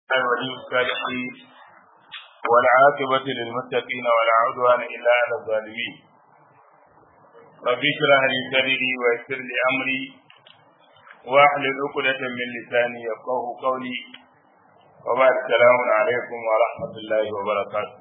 ولي الصالحين والعاقبة للمتقين ولا عدوان إلا على الظالمين رب اشرح لي صدري ويسر لي أمري واحلل عقدة من لساني يفقه قولي وبعد السلام عليكم ورحمة الله وبركاته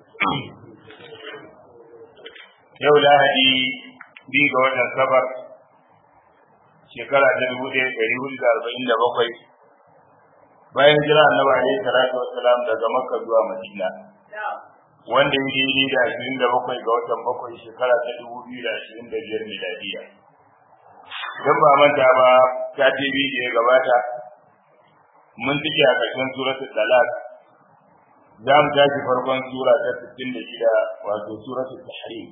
yau lahadi biyu ga watan safar shekara ta dubu ɗaya ɗari hudu da arba'in da bakwai bayan jira annabi alaihi salatu wassalam daga makka zuwa madina wanda ya daidai da ashirin da bakwai ga watan bakwai shekara ta dubu biyu da ashirin da biyar miladiya don ba manta ba ta ce biyu da ya gabata mun cike a ƙarshen suratul talaq za mu tashi farkon sura ta sittin da shida wato suratul tahrim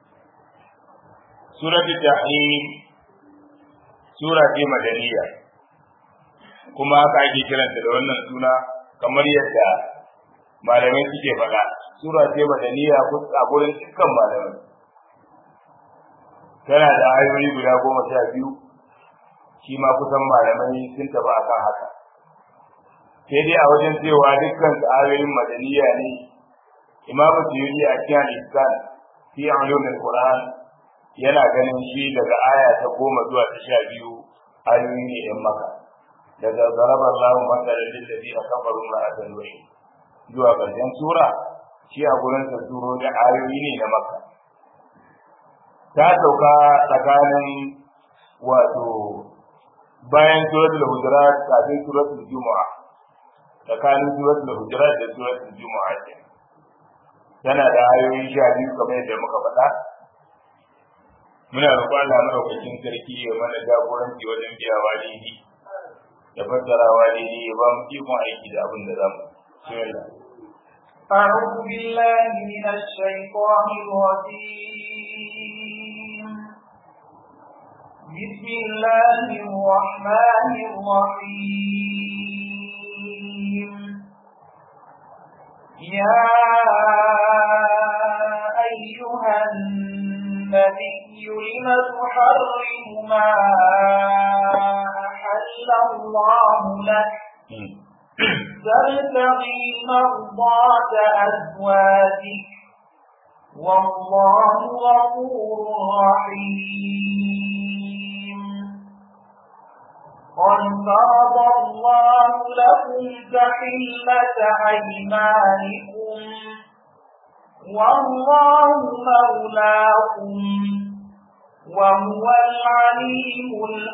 suratul tahrim sura ce madaniya kuma haka ake kiranta da wannan suna kamar yadda malamai suke faɗa sura ce madaniya a gurin dukkan malamai tana da ayoyi guda goma sha biyu shi ma kusan malamai sun tafi akan haka sai dai a wajen cewa dukkan ayoyin madaniya ne imamu suyuti a cikin iskan fi ulumul qur'an yana ganin shi daga aya ta goma zuwa ta sha biyu ayoyi ne yan maka daga zaraba Allah matsalar lillazi a kafaru ma'azan wai zuwa ƙarshen sura shi a gurin sa suro da ayoyi ne na maka ta sauka tsakanin wato bayan suratul hujurat kafin suratul juma'a tsakanin suratul hujurat da suratul juma'a tana da ayoyi sha biyu kamar yadda muka faɗa muna roƙon Allah madaukakin sarki ya mana jagoranci wajen biyawa daidai da fassarawa daidai ya ba mu ikon aiki da abin da za mu أعوذ بالله من الشيطان الرجيم بسم الله الرحمن الرحيم يا أيها النبي لم تحرم ما أحل الله لك تبتغي مرضات أزواجك والله غفور رحيم قد فرض الله لكم تحلة أيمانكم والله مولاكم وهو العليم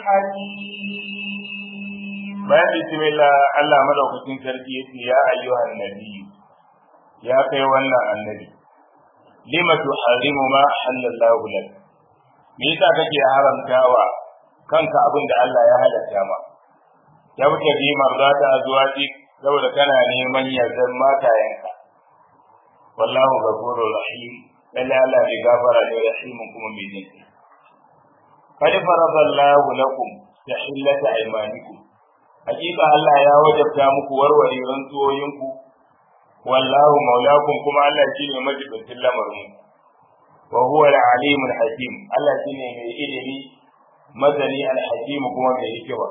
الحكيم bayan bismillah Allah madaukakin sarki yace ya ayyuhan nabi ya kai wannan annabi lima tuharrimu ma halallahu lak me yasa kake haramtawa kanka abin da Allah ya halatta ma ya wuce bi marzata azwaji saboda kana neman yardan matayenka wallahu ghafurur rahim lalle Allah bai gafara ne rahimun kuma mai jin qad faradallahu lakum tahillata aymanikum hakika Allah ya wajabta muku warware rantsuwoyinku wallahu maulakum kuma Allah shine majibin lamarin wa huwa al-alim al-hakim Allah shine mai ilimi madani al-hakim kuma mai hikima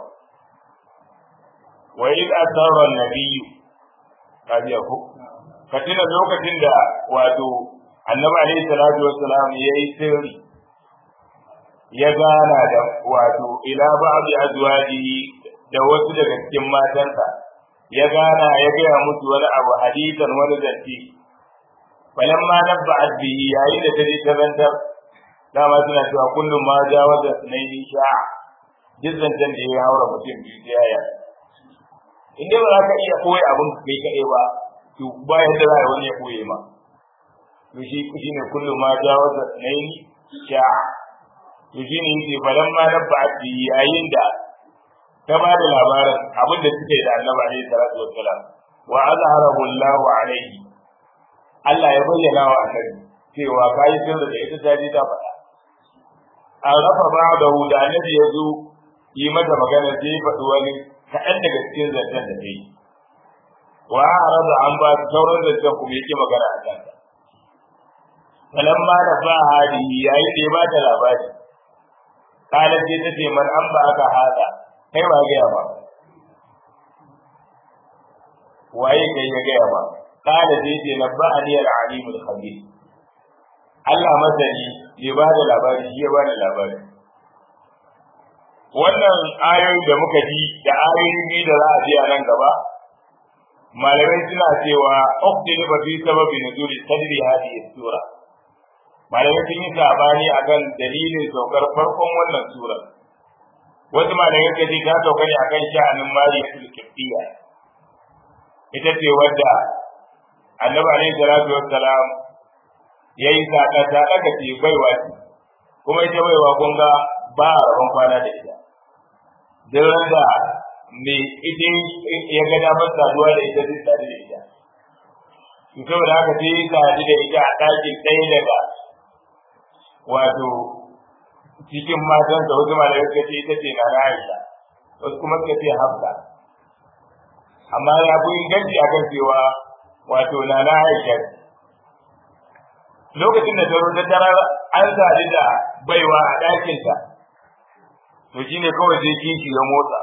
wa id asarra an-nabiyyu kajiya ko katina lokacin da wato annabi alaihi salatu wassalam yayi sirri ya gana da wato ila ba'di azwajihi da wasu daga cikin matansa ya gana ya gaya musu wani abu hadisan wani zance bayan ma nabba bihi yayi da ta je ta zantar dama suna cewa kullum ma jawaza sunaini sha'a duk zancen da ya haura mutum biyu ta yaya in dai ba za ka iya koyi abin kai kaɗai ba to ba yadda za a wani ya koye ma to shi shi ne kullum ma jawaza sunaini sha'a to shi ne yake bayan ma nabba bihi yayin da ta ba da labarin abin da suke da annabi alaihi salatu wassalam wa azharahu Allahu alaihi Allah ya bayyana wa annabi cewa kai sirri da ita ta ji ta faɗa an rafa ba'dahu da annabi ya zo yi mata magana sai ya faɗi wani kaɗan daga cikin zancen da ta yi wa arada an ba sauran zancen kuma yake magana a kanta falamma da ba hadi yayin da ya ba ta labari kalan sai ta ce man an ba aka hada kai ba gaya ba waye kai ya gaya ba kala sai ce nabba'ani al-alimul khabir Allah masani ya ba da labari shi ya ba da labari wannan ayoyi da muka ji da ayoyi biyu da za a ji a nan gaba malamai suna cewa uqtil fa fi sababi nuzuli sadri hadhihi sura malamai sun yi sabani akan dalilin saukar farkon wannan sura wasu malamai kace ta sauka ne akan sha'anin mariyatul kibbiya ita ce wadda annabi alaihi salatu wassalam yayi saka ta daga ce baiwa ce kuma ita baiwa kun ga ba a rabon kwana da ita duk da me ita ya ga damar saduwa da ita zai sadu da ita to saboda haka sai ya sadu da ita a ɗakin ɗaya daga wato cikin matan da wasu malamai suka ce ita ce na Aisha wasu kuma suka ce Hafsa amma ya fi inganci a kan cewa wato na na Aisha lokacin da ta zo ta tarar an sadu da baiwa a ɗakinta to shine kawai sai kishi ya motsa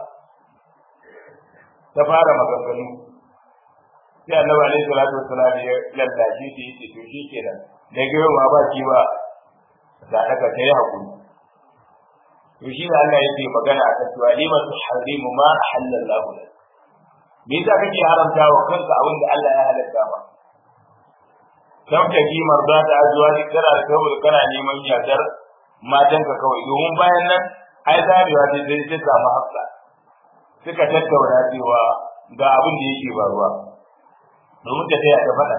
ta fara maganganu sai annabi alaihi salatu wassalam ya lallashi ta yace to shi kenan da girma ba ki ba da aka kai hakuri to shi ne Allah yake magana a kan cewa lima tuharrimu ma ahallallahu lak me yasa kake haramta wa kanka abin da Allah ya halatta ba dan ka ji marda ta azuwa ni kana da saboda kana neman yardar matanka kawai domin bayan nan ai zarewa sai sai ta samu hafsa suka tattauna cewa ga abin da yake faruwa domin ta taya ta faɗa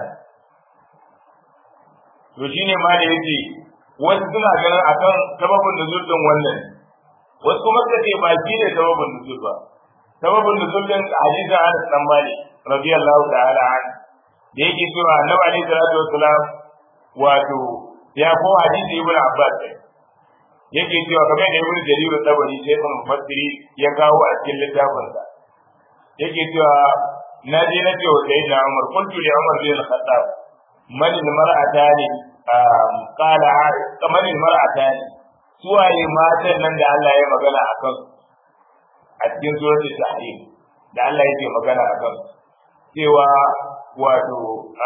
to shine ma da yake wasu suna ganin akan sababin nuzul din wannan wasu kuma suka ce ba shi ne sababin nuzul ba sababin nuzul din hadisi Anas dan Malik radiyallahu ta'ala an da yake cewa Annabi alaihi salatu wassalam wato ya ko hadisi Ibn Abbas yake cewa kamar da Ibn Jarir tabari sai kan mufassiri ya kawo a cikin littafinsa yake cewa na je na ce wa sayyidina Umar kuntu li Umar bin al-Khattab man al-mar'atani qala man al-mar'atani suwaye matan nan da Allah ya magana akan a cikin suratul tahrim da Allah yake magana akan cewa wato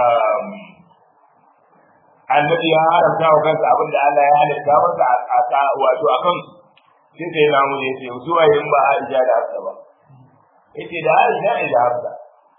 annabi ya haramta wa kansa abin da Allah ya halitta masa a wato akan sai sai na mu yace zuwa yin ba Aisha da Hafsa ba yace da Aisha ne da Hafsa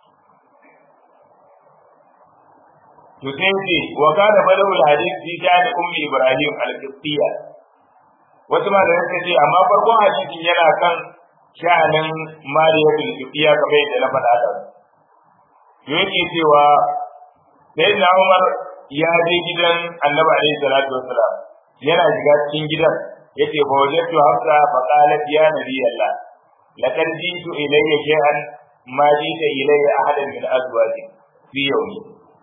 to sai yace wa kana balawul hadith fi kana ummi Ibrahim al-Qibtiyya wasu ma da yake ce amma farkon hadisin yana kan sha'anin Mariyatul Qibtiyya kamar yadda na faɗa da yake cewa sai na Umar ya je gidan Annabi alaihi salatu wassalam yana shiga cikin gidan yace fa wajadtu hafsa fa qalat ya nabi Allah laqad jitu ilayya shay'an ma jita ilayya ahadan min azwaji fi yawmi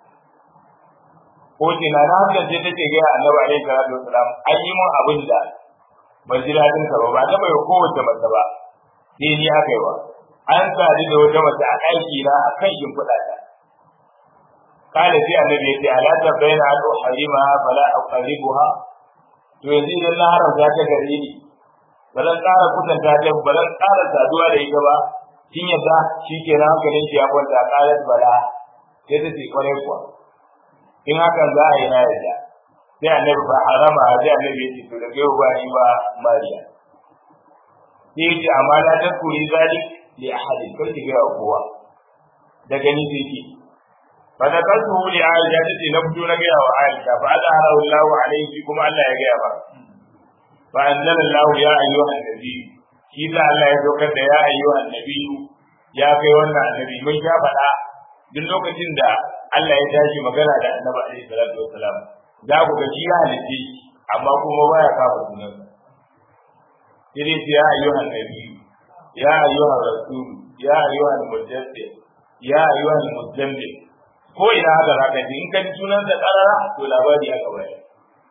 ko ce na hafsa ce take ga Annabi alaihi salatu wassalam an yi mun abin da ban ji dadin sa ba ba ta bai kowace mace ba sai ni aka yi ba an sadu da wata mace a aiki na akan shimfiɗa ta قال في النبي يتي ألا تبين أن أحرمها فلا أقربها to yanzu idan na haramta ta gare ni ba zan ƙara kusanta ta ba zan ƙara saduwa da ita ba kin yadda shi ke na hankalin ki ya kwanta ƙarar bala sai ta ce kwarai kuwa in hakan za a yi na yadda sai annabi ba harama sai annabi ya ce to da kai ba ni ba mariya sai ya ce amma la ta kuri zalik li ahadin kar ki ga kowa daga ni sai ki فذكرته لعائشة التي نبدو نجاها وعائشة فأظهره الله عليه كما ألا يجاها فأنزل الله يا أيها النبي كيسا الله يتوكد يا أيها النبي يا كيوانا النبي من شاء فلا duk lokacin da Allah ya tashi magana da Annabi alaihi salatu wassalam za ku ga shi ya halitta amma kuma baya kafa sunan sai dai ya ayyuhan nabi ya ayyuhan rasul ya ayyuhan mujaddid ya ayyuhan muzammil ko ina haka za ka ji in kan sunan da karara to labari aka bayar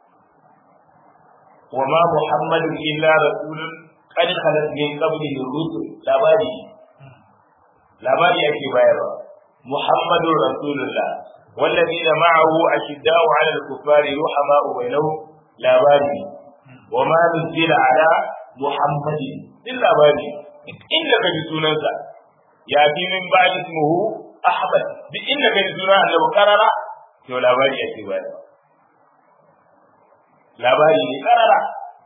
wa ma muhammadun illa rasulun qad khalat min qablihi rusul labari labari ake bayarwa muhammadun rasulullah والذين معه أشداء على الكفار رحماء بينهم لا باري وما نزل على محمد إلا باري إنك بسننسا يأتي من بعد اسمه ahmad duk inda kai suna annabi karara to labari yake ba labari ne karara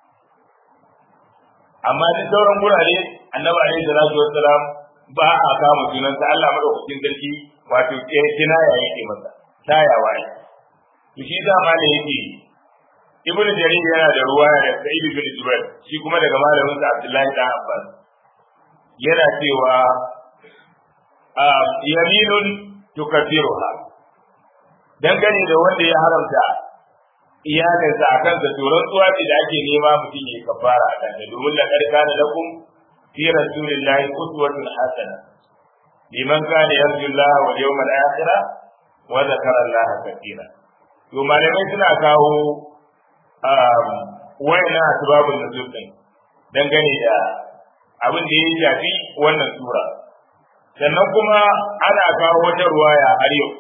amma duk sauran gurare annabi alaihi salatu wassalam ba a kama sunansa Allah madaukakin sarki wato kina ya yake masa tayawa ne to shi da ma da yake ibnu jarir yana da ruwaya da sa'id bin jubair shi kuma daga malamin sa abdullahi dan abbas yana cewa yaminun tukaffiruha dangane da wanda ya haramta iyalinsa a kansa to rantsuwa ce da ake nema mutum ya kafara a kanta domin la karka da lakum fi rasulillahi uswatun hasana liman kana yarju Allah wal yawmal akhir wa dhakara Allah katira to malamai suna kawo wayna asbabun nuzul din dangane da abin da ya shafi wannan sura sannan kuma ana kawo wata ruwaya har yau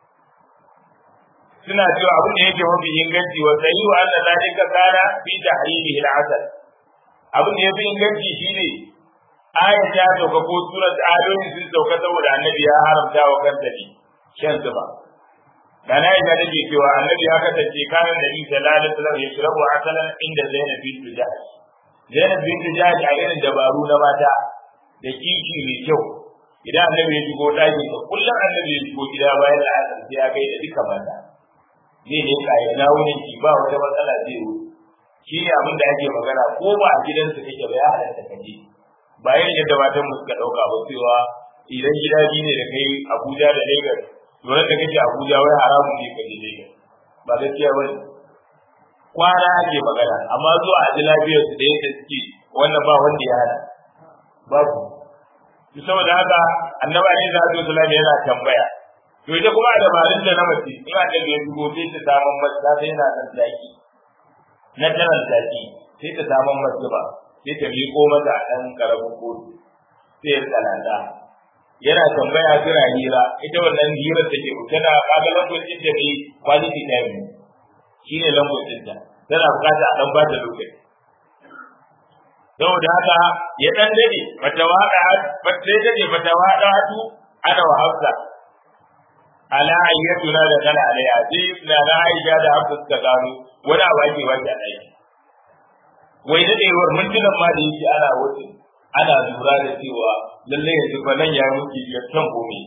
suna cewa abin da yake mafi inganci wa sahihu anna zalika kana fi tahrimihi al-asal abin da yafi inganci shine aya ta sauka ko surat ayoyin sun sauka saboda annabi ya haramta wa kanta ne shan zuba da na yi take cewa annabi ya kasance kanan da isa lalata wasallam ya shirabu asalan inda zainab bint jahsh zainab bint jahsh a irin dabaru na mata da kishi mai kyau idan annabi ya shigo ɗakin sa kullum annabi ya shigo gida bayan da asar sai ya gaida duka mata zai ne ka ya dawo ne ki ba wata matsala zai yi shi ne abin da ake magana ko ba a gidansa kake ba ya halatta ka je ba yin yadda matan mu suka dauka ba cewa idan gida biyu ne da kai Abuja da Lagos dole da kake Abuja wai haramun ne ka je Lagos ba gaskiya ba kwana ake magana amma zuwa a ji lafiyar su da yadda suke wannan ba wanda ya hana babu saboda haka annabi alaihi salatu wasallam yana tambaya to ita kuma dabarun da na mace in a daga yanzu ko sai ta samun mace ta sai yana nan zaki na tanan zaki sai ta samun mace ba sai ta miƙo mata a ɗan ƙaramin kotu sai ya tsananta yana tambaya suna hira ita wannan hirar da ke tana kaga lambocin da ne quality time ne shi ne lambocin ta tana bukata a ɗan ba ta lokaci saboda haka ya ɗan dade bata waɗa sai dade bata waɗa hatu ana wa hafsa ala ayyatuna da kana alaiha sai na na aisha da hafsa suka gano wani abu ake wake a ɗaki wai daɗewar mintunan ma da yake ana wuce ana lura da cewa lallai yanzu fa nan ya muke ya kan gome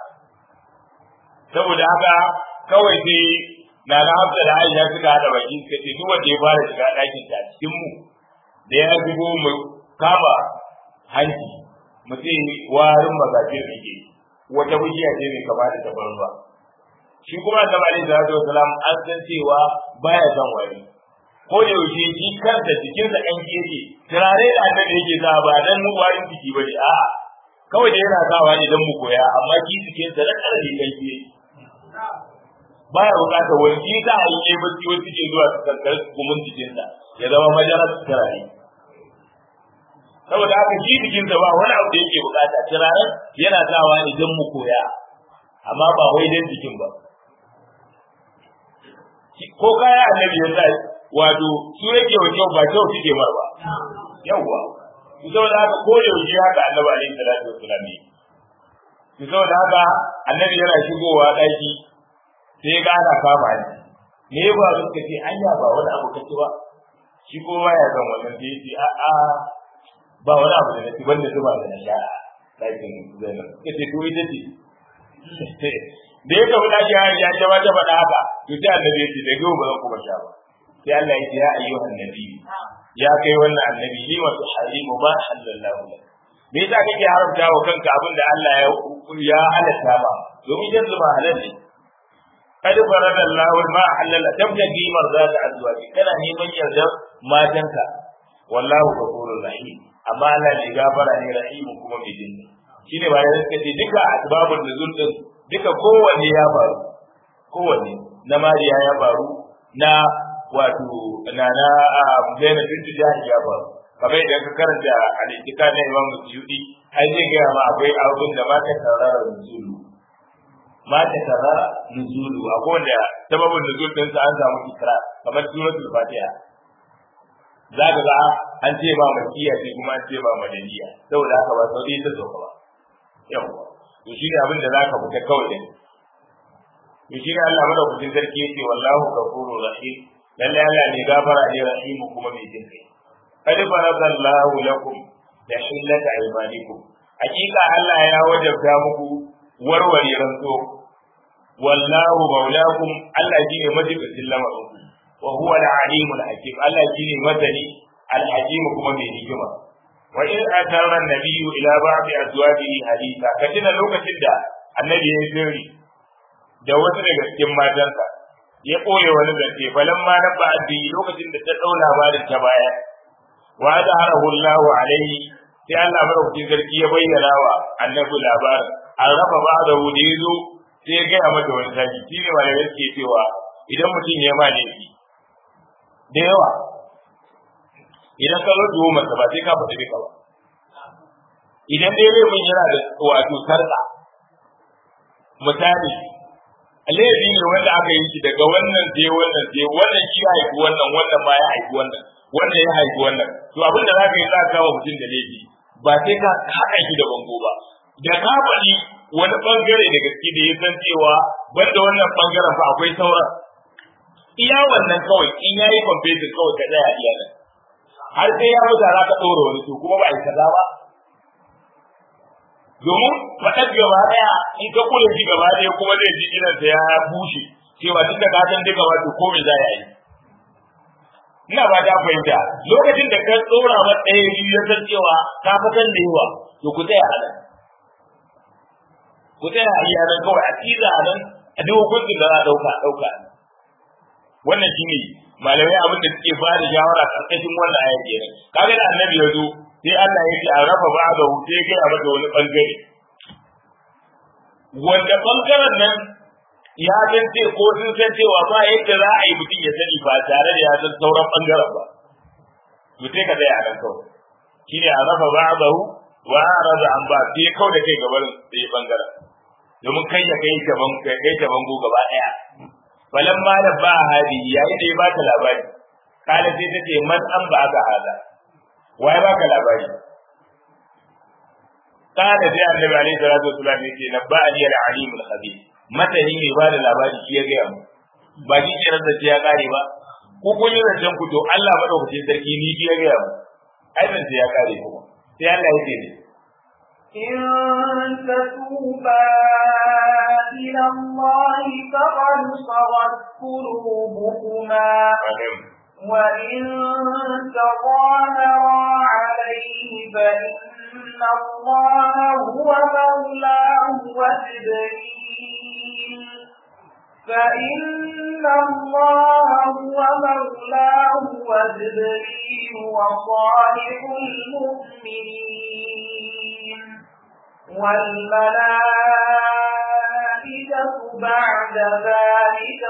saboda haka kawai sai na na hafsa da aisha suka haɗa baki suka ce duk wanda ya fara shiga ɗakin ta cikin mu da ya zubo mu kama hanci mu ce warin magajin rike wata bishiya ce mai kama da tabarwa shi kuma da alaihi salatu wasalam an san cewa baya son wari ko da yaushe shi kansa jikinsa ɗan yake turare da annabi yake sa ba dan mu warin jiki ba ne a'a kawai da yana sawa ne dan mu koya amma ki jikinsa da kare ne ɗan yake baya bukatar wani shi sa a yi bacci wasu ke zuwa su kankar gumin jikinsa ya zama majalar turare saboda haka shi jikinsa ba wani abu da yake bukata turaren yana sawa ne dan mu koya amma ba wai dan jikin ba ko kaya annabi ya sa wato su yake wa kyau ba kyau suke mar ba yawwa su saboda haka ko da yaushe haka annabi alaihi salatu wassalam ne su saboda haka annabi yana shigowa daki sai ga ana kama ni me ba su ce anya ba wani abu kace ba shi ko baya san wannan sai ce a a ba wani abu da nake banda zuba da nasha dakin zainab kace to ita ce da ya kafa daki ya ce ba ta faɗa haka to sai annabi ya ce da gobe ba zan kuma sha ba sai Allah ya ce ya ayyuhan nabi ya kai wannan annabi ni wa tuharimu ma halallahu lak me yasa kake haramta wa kanka abin da Allah ya ya halatta ba domin yanzu ba halal ne kad farada Allah ma halalla tabtagi marzat azwaji kana neman yardar matanka wallahu ghafurur rahim amma Allah ne gafara ne rahim kuma mai jinni shine ba da suka ce duka asbabun nuzul din duka kowanne ya faru kowanne na mariya ya faru na wato na na Zainab bint Jahsh ya faru kamar idan ka karanta al-Itika na Imam Suyuti ai zai ga ma akwai abin da mata tarara nuzulu mata tarara nuzulu akwai wanda sababin nuzul din sa an samu ikra kamar suratul Fatiha za ka ga an ce ba makiya ce kuma an ce ba madaniya saboda haka ba saudi ta sauka ba yawa to shi ne abin da zaka fita kawai da to shi ne Allah madaukakin sarki yake wallahu ghafurur rahim lalle Allah ne gafara ne rahimu kuma mai jin kai qad faradallahu lakum tahillata aymanikum hakika Allah ya wajabta muku warware rantso wallahu maulakum Allah shine majibin lamarin wa huwa al-alimul hakim Allah shine madani al-hakim kuma mai hikima wa in atara an-nabiyyu ila ba'di azwajihi haditha katina lokacin da annabi ya sirri da wasu daga cikin matansa ya koye wani zance falamma nabba addi lokacin da ta daula labarin ta baya wa zaharahu Allahu alaihi sai Allah madaukakin sarki ya bayyana wa annabi labarin an raba ba da wuri zo sai ya gaya mata wani saki shi ne malamai suke cewa idan mutum ya ma laifi da yawa idan ka zo tuhumar ba sai ka faɗi duka ba idan dai laifin yana da wato sarƙa misali laifi ne wanda aka yi shi daga wannan sai wannan sai wannan shi ya haifi wannan wannan ma ya haifi wannan wannan ya haifi wannan to abin da za ka yi za ka kawo mutum da laifi ba sai ka haɗa shi da bango ba da ka faɗi wani ɓangare da gaske da ya san cewa banda wannan ɓangaren fa akwai sauran iya wannan kawai in ya yi kwamfetin kawai ka tsaya iya nan har sai ya mutu za ka ɗora wani to kuma ba a yi kaza ba domin faɗar gaba ɗaya in ka kula shi gaba ɗaya kuma zai ji irinsa ya bushe cewa tun da ka san duka wato ko me za ya yi ina ba ta fahimta lokacin da ka tsora ma ɗaya biyu ya san cewa ka fitan da yawa to ku tsaya a nan ku tsaya a iya nan kawai a tiza a nan a duk hukuncin da za a ɗauka ɗauka wannan shine malamai abin da suke ba da shawara karkashin wannan ayar kenan kaga da annabi ya zo sai Allah ya ce a rafa ba da sai ya gaya mata wani bangare wanda bangaren nan ya san ce ko sun san cewa ba yadda za a yi mutum ya sani ba tare da ya san sauran bangaren ba to sai ka tsaya a nan kawai shine a rafa ba'dahu wa arada an ba sai kau da kai gaban sai bangaren domin kai ya kai gaban kai kai gaban go gaba daya falan ma da ba hadi yayin da ya ba ta labari kala sai tace man an ba ka hada wai ba ka labari kana sai annabi alaihi salatu wasallam yake nabba ali al-alim al-khabir matani ne ba da labari shi ya gaya mu ba shi ke rasa ya kare ba ko kun yi zancen ku to Allah madaukakin sarki ni shi ya gaya mu ai ban ya kare kuma sai Allah ya ce ne إن تتوبا إلى الله فقد صغت قلوبكما وإن تظاهرا عليه فإن الله هو مولاه وجبريل فإن الله هو مولاه وجبريل وصالح المؤمنين والملائكة بعد ذلك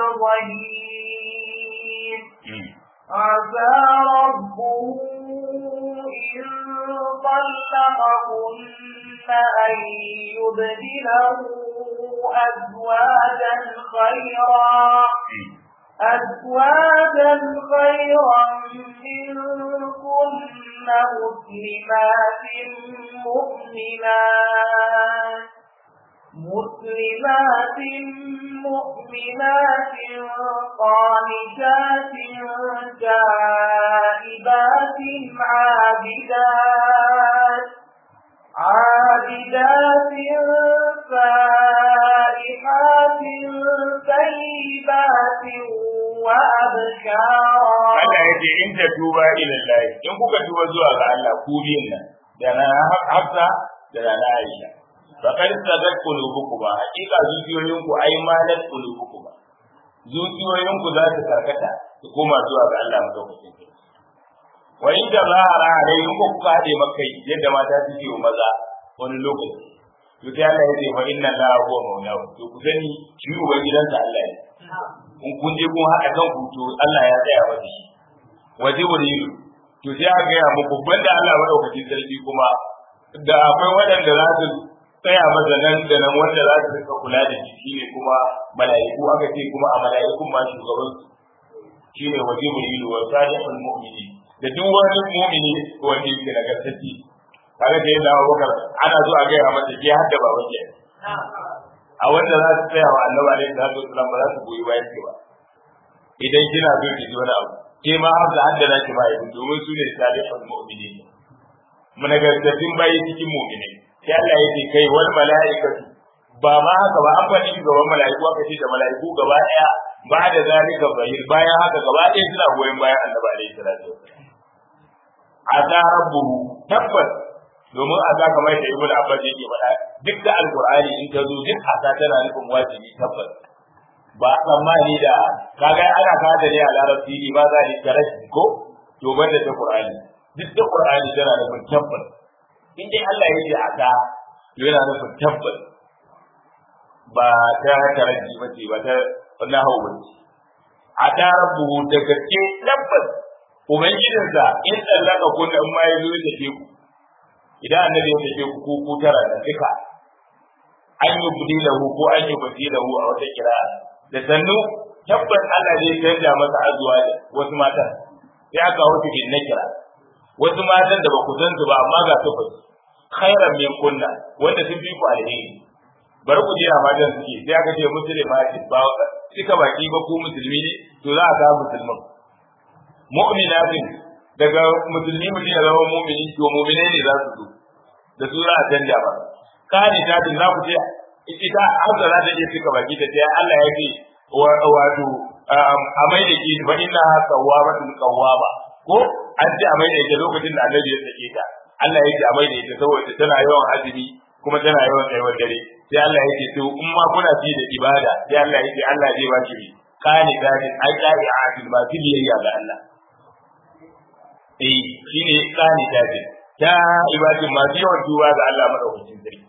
ظهير عسى ربه إن طلقكن أن يبدله أزواجا خيرا أزواجا خيرا منكن مسلمات مؤمنات مسلمات مؤمنات قانتات تائبات عابدات عابدات سائحات طيبات وأبكارا Allah ya ce in ta tuba ila Allah in kuka tuba zuwa ga Allah ku biyan nan da na Hafsa da na Aisha faqad sadat qulubukum hakika zuciyoyinku ai malat qulubukum zuciyoyinku za su karkata su koma zuwa ga Allah madaukakin sarki wa in da zahara alai in kuka hade makai yadda mata suke wa maza wani lokaci to sai Allah ya ce fa inna la huwa maulahu to ku sani shi uban gidansa Allah ne in kun je kun haɗa kan ku to Allah ya tsaya wa shi wa jibril to sai aka gaya muku banda Allah madaukakin sarki kuma da akwai waɗanda za su tsaya masa nan da nan wanda za su rika kula da shi shine kuma mala'iku aka ce kuma a mala'ikun ma shugaban su shine wa jibril wa salihul mu'minin da duk wani mu'mini wanda yake nagartacce kaga da yadda Abubakar ana zo a gaya masa ke hadda baban ke a wanda za su tsaya wa annabi alaihi salatu wasallam ba za su goyi bayan ki ba idan kina so ki ji wani abu ke ma har da haddana ki ba yanzu domin su ne salihul mu'minin munagartattun bayi cikin mu'minai sai Allah ya ce kai wal mala'ikatu ba ma haka ba an faɗi gaban mala'iku aka ce da mala'iku gaba ɗaya ba da zalika zahir bayan haka gaba ɗaya suna goyon bayan annabi alaihi salatu wasallam ata rabbuhu tabbas domin ata kamar da ibnu abbas yake faɗa duk da alqur'ani in ta zo duk ata tana nufin wajibi tabbas ba tsammani da kaga ana kada ne a larabci ne ba za ni karashi ko to banda ta qur'ani duk da qur'ani tana nufin tabbas in dai Allah ya ce ata to yana nufin tabbas ba ta karashi ba ce ba ta nahawu ba ce ata rabbuhu da gaske tabbas ubangijinsa in tsallaka kun in ma ya zo ya tafe ku idan annabi ya tafe ku ko ku tara da duka an yi budi lahu ko an yi budi lahu a wata kira da sannu tabbas Allah zai canja masa azuwa da wasu matan sai aka wuce bin nakira wasu matan da ba ku san su ba amma ga su fa khairan min kunna wanda sun fi ku alheri bari ku jira matan suke sai aka ce musulma ba suka baki ba ku musulmi ne to za a ga musulman mu'minatin daga musulmi mutum ya zama mu'mini to mu'mine ne za su zo da su za a canja ba kani ta din za ku ce ita hausa za ta je suka baki ta ce Allah ya ce wato a mai da ki fa inna ha qawwamatun qawwama ko an ce a mai da ita lokacin da Annabi ya sake ta Allah ya ce a mai da ita saboda tana yawan azumi kuma tana yawan tsayuwar dare sai Allah ya ce to in ma kuna fi da ibada sai Allah ya ce Allah zai ba ki kani ta din ai kai adil ba fi biyayya ga Allah eh shine tsani tafi ta ibadin masu yawan duba ga Allah madaukakin sarki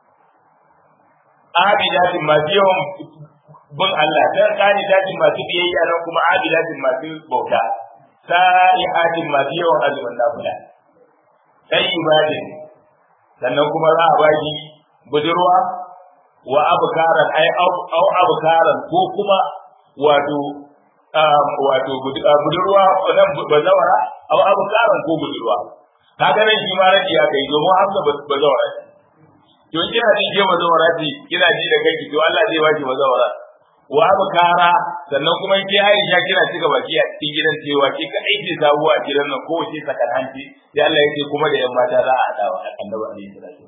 abidatin masu yawan bin Allah ta tsani tafi masu biyayya nan kuma abidatin masu bauta sa'ihatin masu yawan azumin nafila sai ibadin sannan kuma za a baki budurwa wa abkaran ai au abkaran ko kuma wato wato budurwa nan bazawara aw abu karan ko budurwa kaga nan shi ma raji ya kai domin hamza bazawara to in kina jin ke bazawara ji kina ji da kai to Allah zai baki bazawara wa abu kara sannan kuma ke Aisha kina cika baki a cikin gidan cewa ke ka aiki sabuwa a gidan nan ko wace sakan hanci sai Allah yake kuma da yan mata za a hadawa annabi alaihi salatu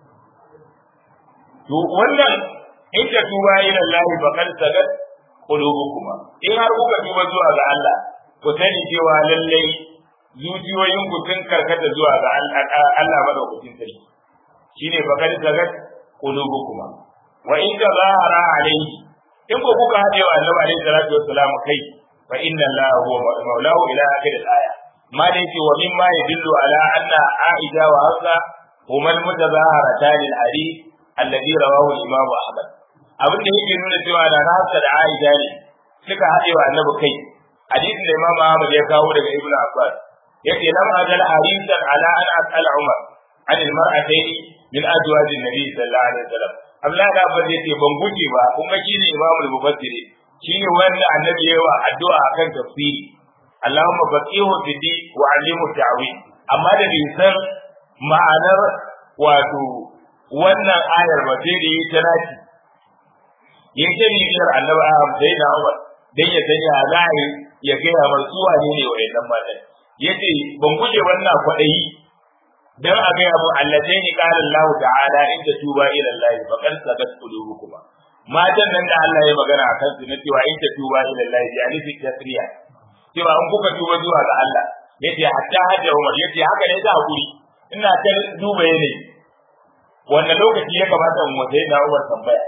to wannan in ka tuba ila Allah faqad sagat qulubukuma in har kuka tuba zuwa ga Allah ku sani cewa lallai zuciyoyin ku sun karkata zuwa ga Allah madaukakin sarki shine bakar zagat qulubukuma wa in tazahara alayhi in ko kuka hade wa Annabi alayhi salatu wassalam kai fa inna Allah huwa maulahu ila akhir al-aya ma da yake wa mimma yadullu ala anna Aisha wa Hafsa huma al-mutazaharatan al-hadith alladhi rawahu al-Imam Ahmad abin da yake nuna cewa da Hafsa da Aisha ne suka hade wa Annabi kai hadisin da Imam Ahmad ya kawo daga Ibn Abbas yake lam ajal harisan ala an as'al Umar an al-mar'atayn min azwaj an-nabi sallallahu alaihi wasallam Allah da Abbas yake ban guje ba kuma shine Imam al-Mufassiri shine wanda Annabi yayi wa addu'a akan tafsiri Allahumma faqihu fi din wa 'allimhu ta'wil amma da bai san ma'anar wato wannan ayar ba sai da yi ta naci yin ta bibiyar Annabi Ahmad sai da Umar dan ya sanya za a yi ya kai a masu wane ne wa yannan matan yace ban guje wannan kwaɗayi dan a ga abu allatai ni qala Allah ta'ala in ta tuba ila Allah fa qad sabat qulubukum matan nan da Allah ya magana akan su na cewa in ta tuba ila Allah ya alifi tasriya cewa in kuka tuba zuwa ga Allah yace hatta hajja Umar yace haka ne da hakuri ina ta duba yanayi wannan lokaci ya kamata mu sai na Umar tambaya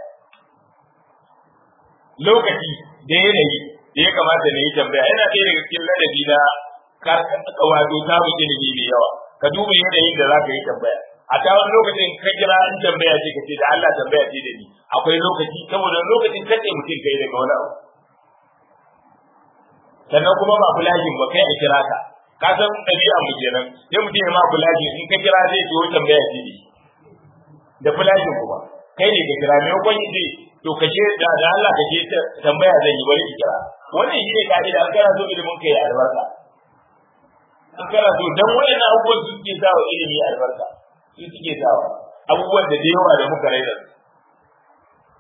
lokaci da yanayi da ya kamata na yi tambaya yana ɗaya daga cikin ladabi na wato samun ilimi mai yawa ka duba yanayin da za ka yi tambaya a ta wani lokacin ka kira in tambaya ce ka ce da Allah tambaya ce da ni akwai lokaci saboda lokacin kace mutum kai daga wani abu sannan kuma ba fulajin ba kai a kira ka ka san ɗabi'a mu kenan sai mutum ya ma fulajin in ka kira zai ce tambaya ce ne da fulajin kuma kai ne ka kira me kwan yi to ka ce da da Allah ka ce tambaya zan yi bari ki kira wannan shi ne ka'ida an kana so ilimin kai albarka an kana so dan wayannan abubuwan su suke sawa ilimi albarka su suke sawa abubuwan da da yawa da muka raina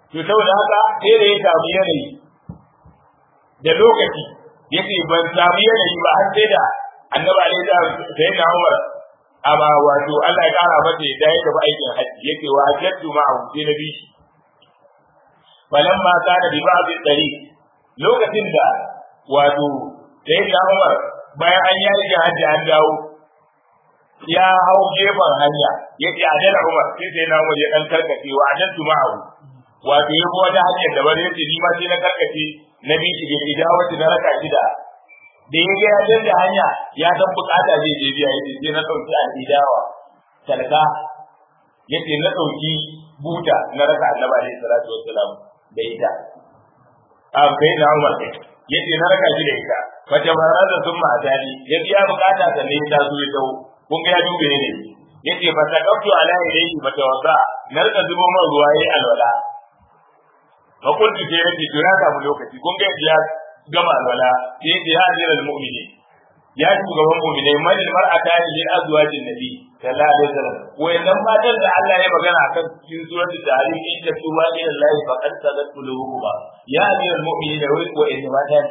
to saboda haka sai da ya samu yanayi da lokaci yace ban samu yanayi ba har sai da annabi alaihi salam sai na Umar amma wato Allah ya kara mata da ya tafi aikin haji yake wa hajjatu ma abu sai na bi shi falamma kana bi ba'd dari lokacin da wato sai na Umar bayan an yi aikin haji an dawo ya hau gefen hanya yake adala Umar sai sai na Umar ya dan karkace wa hajjatu ma abu wato ya bi wata hanyar da bari yace ni ma sai na karkace na bi shi ga idawati na raka shida da ya ga ya canza hanya ya san bukata zai je biya yace sai na dauki al-idawa talaka yace na dauki buta na raka annabi alaihi salatu wassalam da ita a kai na Umar yace na raka shi da ita fa tabarada thumma atani ya biya bukata sannan ya taso ya dawo kun ga ya dube ne yace fa taqaftu ala ilayhi fa tawadda na rika zubo man ruwa yayi alwala fa kuntu sai yace to ya samu lokaci kun ga ya gama alwala sai yace ya ajira almu'mini ya shugaban mu'minai man almar'ata li azwajin nabi sallallahu alaihi wasallam wayannan matan da Allah ya magana akan cikin suratul tahrim in ta tuba ila Allah faqad sadat qulubuhuma ya ajira almu'mini da wai wayannan matan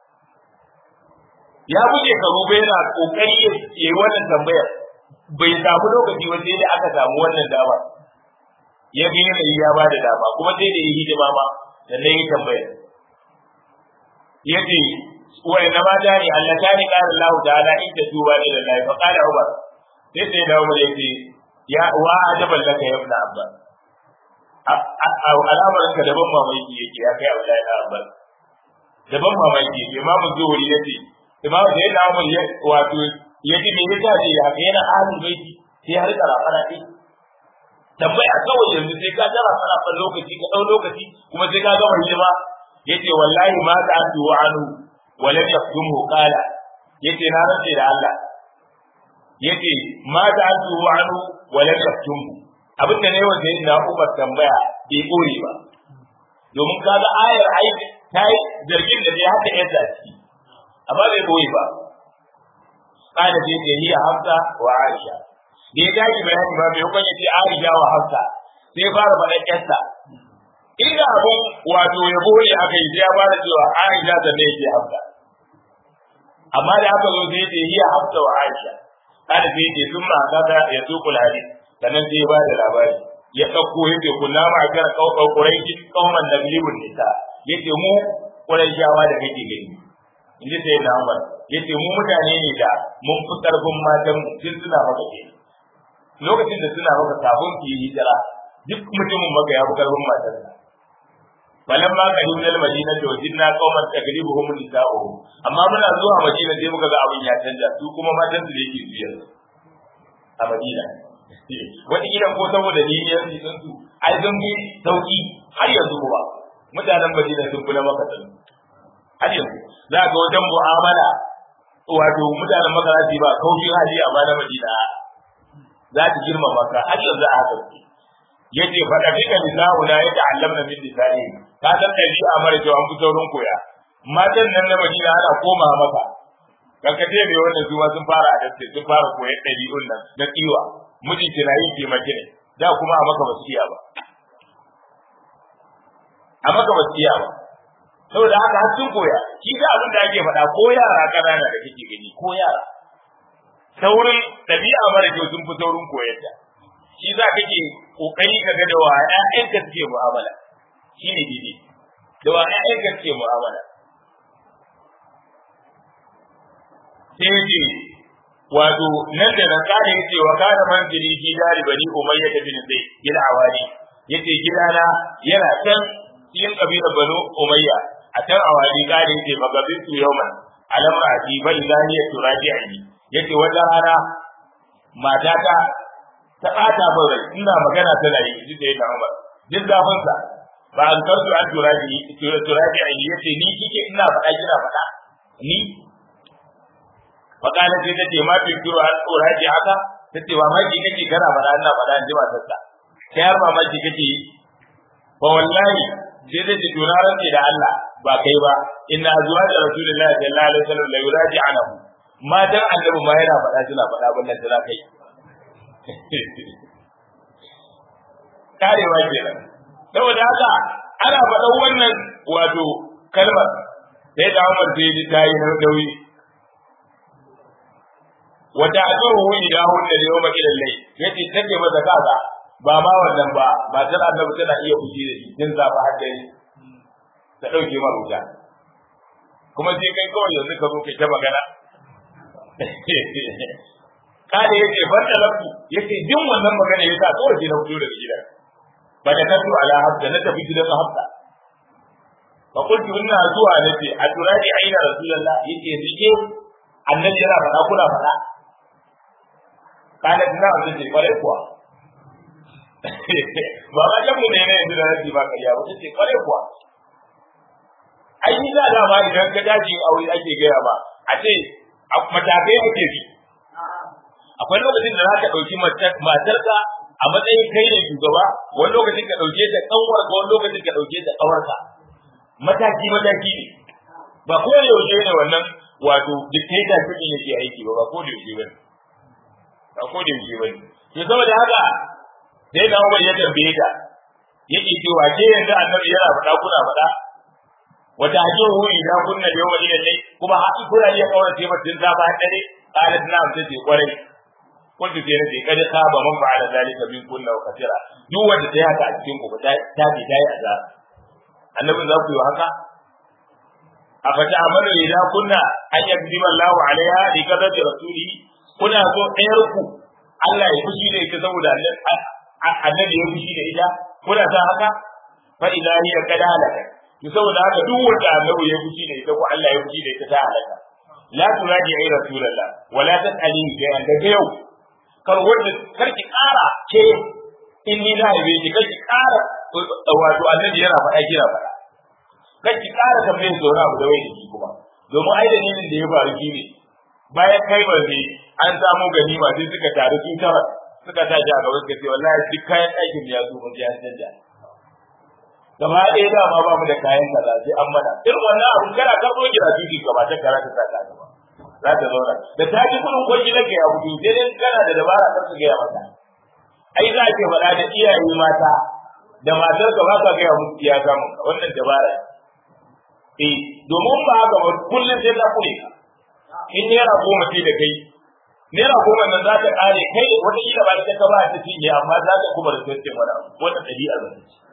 ya buge karu bai yana kokari ya yi wannan tambayar bai samu lokaci ba sai da aka samu wannan dama ya bi ne ya ba da dama kuma sai da yi hidima ma sannan yi tambaya yace wa inna ma dani Allah ta ni qala Allah ta'ala in ta tuba ila Allah fa qala Umar sai sai da Umar yace ya wa ajaban laka ya ibn Abbas al'amarin ka daban mamaki yake ya kai Abdullahi ibn Abbas daban mamaki Imam Zuhri yace Imam da yana Umar ya wato yaji me yasa ce ya kai na ahlul baiti sai har karafara ɗin tambaya kawai yanzu sai ka tara fara fa lokaci ka dau lokaci kuma sai ka gama hidima yace wallahi ma ta atu wa anu wa lam yaktumhu qala yace na rantsa da Allah yace ma ta atu wa anu wa lam yaktumhu abin da ne wanda yayin na Umar tambaya bai kore ba domin kaga ayar ai ta yi zargin da ya haka yadda ciki amma bai koyi ba kana ce ce hiya Hafsa wa Aisha da ya tashi bayani ba mai hukunci ce Aisha wa Hafsa sai fara faɗan ƴarsa inda abun wato ya bore aka yi sai ya fara cewa Aisha da ne yake Hafsa amma da aka zo sai ce hiya Hafsa wa Aisha kada sai ce sun ma kaga ya tukul hadis sannan sai ya ba da labari ya ɗauko ya ce kunna ma kar kaukau quraishi kauman nablibun nisa yace mu quraishawa da kake gani inji sai na Umar yace mu mutane ne da mun fi karfin matan mu tun suna maka ke lokacin da suna maka kafin ki yi hijira duk mutumin maka ya fi karfin matar sa balan ma ka dubnal madina to jinna qauman tagribuhum nisa'uhum amma muna zuwa madina sai muka ga abin ya canja su kuma matan su da yake biyar a madina wata gidan ko saboda liniyar jikin su ai sun bi sauki har yanzu kuma mutanen madina sun kula maka sun har yanzu za ga wajen mu'amala wato mutanen makarati ba kaushin hali amma na madina za ta girmama ka har yanzu a haka ce yace fa da fika nisa'u la yata'allamna min nisa'i ka san dabi'a mara kyau an fi saurin koya matan nan na madina ana koma maka kankace mai wannan zuwa sun fara adaste sun fara koyar ɗabi'un nan na tsiwa mijinki na yin taimake ne da kuma a maka basu iya ba a maka basu iya ba saboda haka har sun koya shi ga abin da ake faɗa ko yara ƙanana da kake gani ko yara saurin ɗabi'a mara kyau sun fi saurin koyar ta shi za kake kokari ka ga da wa ƴaƴanka suke mu'amala shi ne daidai da wa ƴaƴanka suke mu'amala sai ce wato nan da nan kana yace wa kana manzili fi dari bani umayya bin zaid gida awali yace gidana yana can cikin kabilar banu umayya a can awali kana yace magabitu yawman alamma ati bai zaniya turaji'i yace wata rana matata ta bata min rai ina magana tana yi ji da Umar duk zafin sa ba an kansu an turaji turaji ai yace ni kike ina faɗa kina faɗa ni fakala sai tace ma fi kiro an turaji haka tace ba ma kike kike kana faɗa ina faɗa in ji matar sa sai har ma kike kike fa wallahi sai tace to na rantse da Allah ba kai ba inna azwaja rasulullahi sallallahu alaihi wasallam la yuraji anahu matan annabi ma yana faɗa suna faɗa wannan da kai karewa kenan saboda haka ana faɗan wannan wato kalmar sai da Umar sai ji ta yi nauyi wata ajruhu ila hunna yawma ila lay yace take masa kaza ba ma wannan ba ba tar annabi tana iya fushi da shi din zafa har dare ta dauke ma wuta kuma sai kai kawai yanzu ka zo kai ta magana kada yace ban da lafu yace din wannan magana yasa kawai sai na fito daga gidan ba da kasu ala habda na tafi gidan habda fa qultu inna zuwa nace a turadi aina rasulullah yace rike annabi yana faɗa kuna faɗa kana dina wanda ce kware kuwa ba ma jamu ne ne yanzu da rabi ba kariya ba ce kware kuwa ai ni da dama idan ka daji aure ake gaya ba a ce matakai ake bi akwai lokacin da za ka ɗauki matarka a matsayin kai ne shugaba wani lokacin ka ɗauke ta kanwar ka wani lokacin ka ɗauke ta kawarka mataki mataki ne ba ko da yaushe ne wannan wato dictator kudin yake aiki ba ba ko da yaushe bane ba ko da yaushe bane to saboda haka sai da Umar ya tambaye ta yake cewa ke yanzu annabi yana faɗa kuna faɗa wata hajiru idan kunna da yawan ne kuma haƙi kuna iya kaurace mutum ta ba dare qalat na'am tace kwarai kuntu sai nace kada ka ba man fa'ala zalika min kunna wa katira duk wanda ta haka a cikin ku ta ta bi ta yi azab annabi za ku yi haka a fata amalu idan kunna an yakdima Allah alaiha li kadati rasuli kuna so ɗayar ku Allah ya fushi da ita saboda annabi ya fushi da ita kuna sa haka fa idza hiya qad halaka to saboda haka duk wanda annabi ya fushi da ita ko Allah ya fushi da ita ta halaka la turadi ai rasulullah wala tasali ga daga yau kar wanda kar ki kara ke in ni na haife ki kar ki kara wato annabi yana faɗa kira faɗa kar ki kara tambayar zauna abu da wai da kuma domin ai dalilin da ya faru shi ne bayan kai ba ne an samu ganima sai suka taru su tara suka tashi a gaban sai wallahi duk kayan ɗakin ya zo mun ya canja gaba ɗaya da ma ba mu da kayan kaza sai an mana irin wannan abu kana karɓo gida tuki gaba ta kara ta saka gaba za ta zauna da ta ji kudin kwanci nake ya fito sai dai kana da dabara kar su gaya mata ai za ke faɗa da iyaye mata da matar ka ba ka gaya musu ya samu wannan dabara eh domin ba haka ba kullum sai ta kure ka in naira goma ce da kai naira goma nan za ta kare kai wata kila ba ta ba ta cinye amma za ta kuma da sai wani abu wata ɗabi'a ba ta ci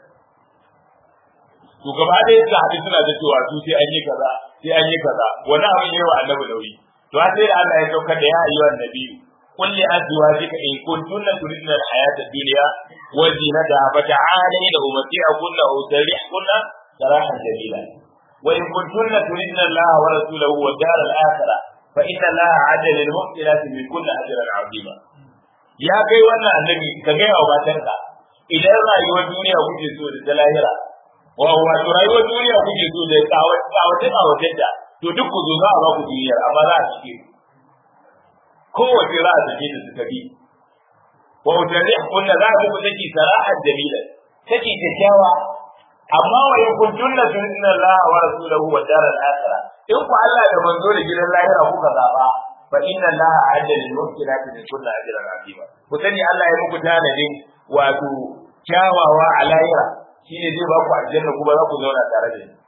to gaba ɗaya su haɗu suna da cewa su sai an yi kaza sai an yi kaza wani abin yawa annabi nauyi to sai da Allah ya saukar da ya ayyuhan nabi قل لأزواجك إن كنتن تردن الحياة الدنيا وزينتها فتعالين أمتعكن وأسرحكن سراحا جميلا وإن كنتن تردن الله ورسوله والدار الآخرة فإن الله عد للمحسنات من كل أجرا عظيما يا كي وانا النبي كجاي أو باتنكا إذا رأيوا الدنيا وجه سوء الدلاهرة wato rayuwar duniya kuke so da kawace kawace da to duk ku zo za a ba ku duniyar amma za a cike kowace za a cike da suka bi wa utarih kunna za a muku saki sara'an jamila saki kyakkyawa amma wa in kuntunna tunna Allah wa rasulahu wa daral akhirah in ku Allah da manzo da gidan lahira kuka zaba fa inna Allah a'adda lil muhsinati min kulli ajrin azima ku sani Allah ya muku tanadin wato kyawawa a lahira shine zai ba ku aljanna kuma za ku zauna tare da shi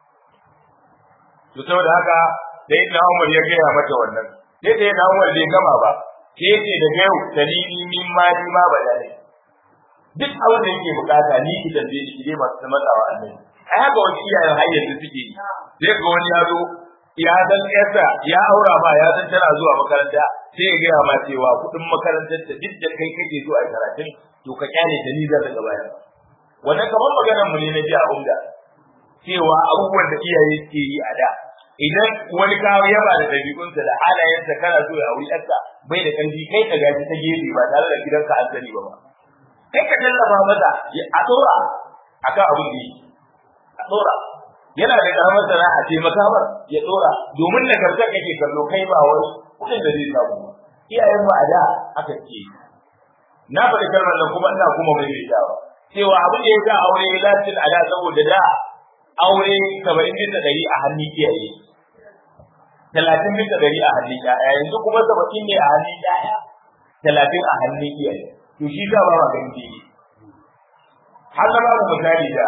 to saboda haka sai na Umar ya gaya mata wannan sai da na Umar bai gama ba sai ce da yau dalili min ma ni ma ba dai duk abin da yake bukata ni ki tambaye shi dai masu matsawa annabi ai haka wani iyayen har yanzu suke yi sai ga wani ya zo ya san yarsa ya aura ba ya san tana zuwa makaranta sai ya gaya ma cewa kuɗin makarantar ta duk da kai kake so a karatun to ka kyale ta ni zan daga baya wannan kamar maganar mu ne na ji a umda cewa abubuwan da iyaye ke yi a da idan wani kawo yaba da dabi'unsa da halayensa kana so ya auri yarsa bai da ƙarfi kai ka gaji ta gefe ba tare da gidanka an sani ba ba kai ka tallafa masa a tsora akan abin da yake a tsora yana da karamar sana'a ce makamar ya tsora domin nagarta kake kallo kai ba wani kudin da zai samu ba iyayen mu a da aka ce na faɗi kalmar nan kuma ina kuma mai rikawa cewa abin da ya sa aure ya lacin a da saboda da aure saba'in bisa ɗari a hannun iyaye talatin bisa ɗari a hannun ƴaƴa yanzu kuma saba'in ne a hannun ƴaƴa talatin a hannun iyaye to shi sa ba ma ganin daidai har na babu misali da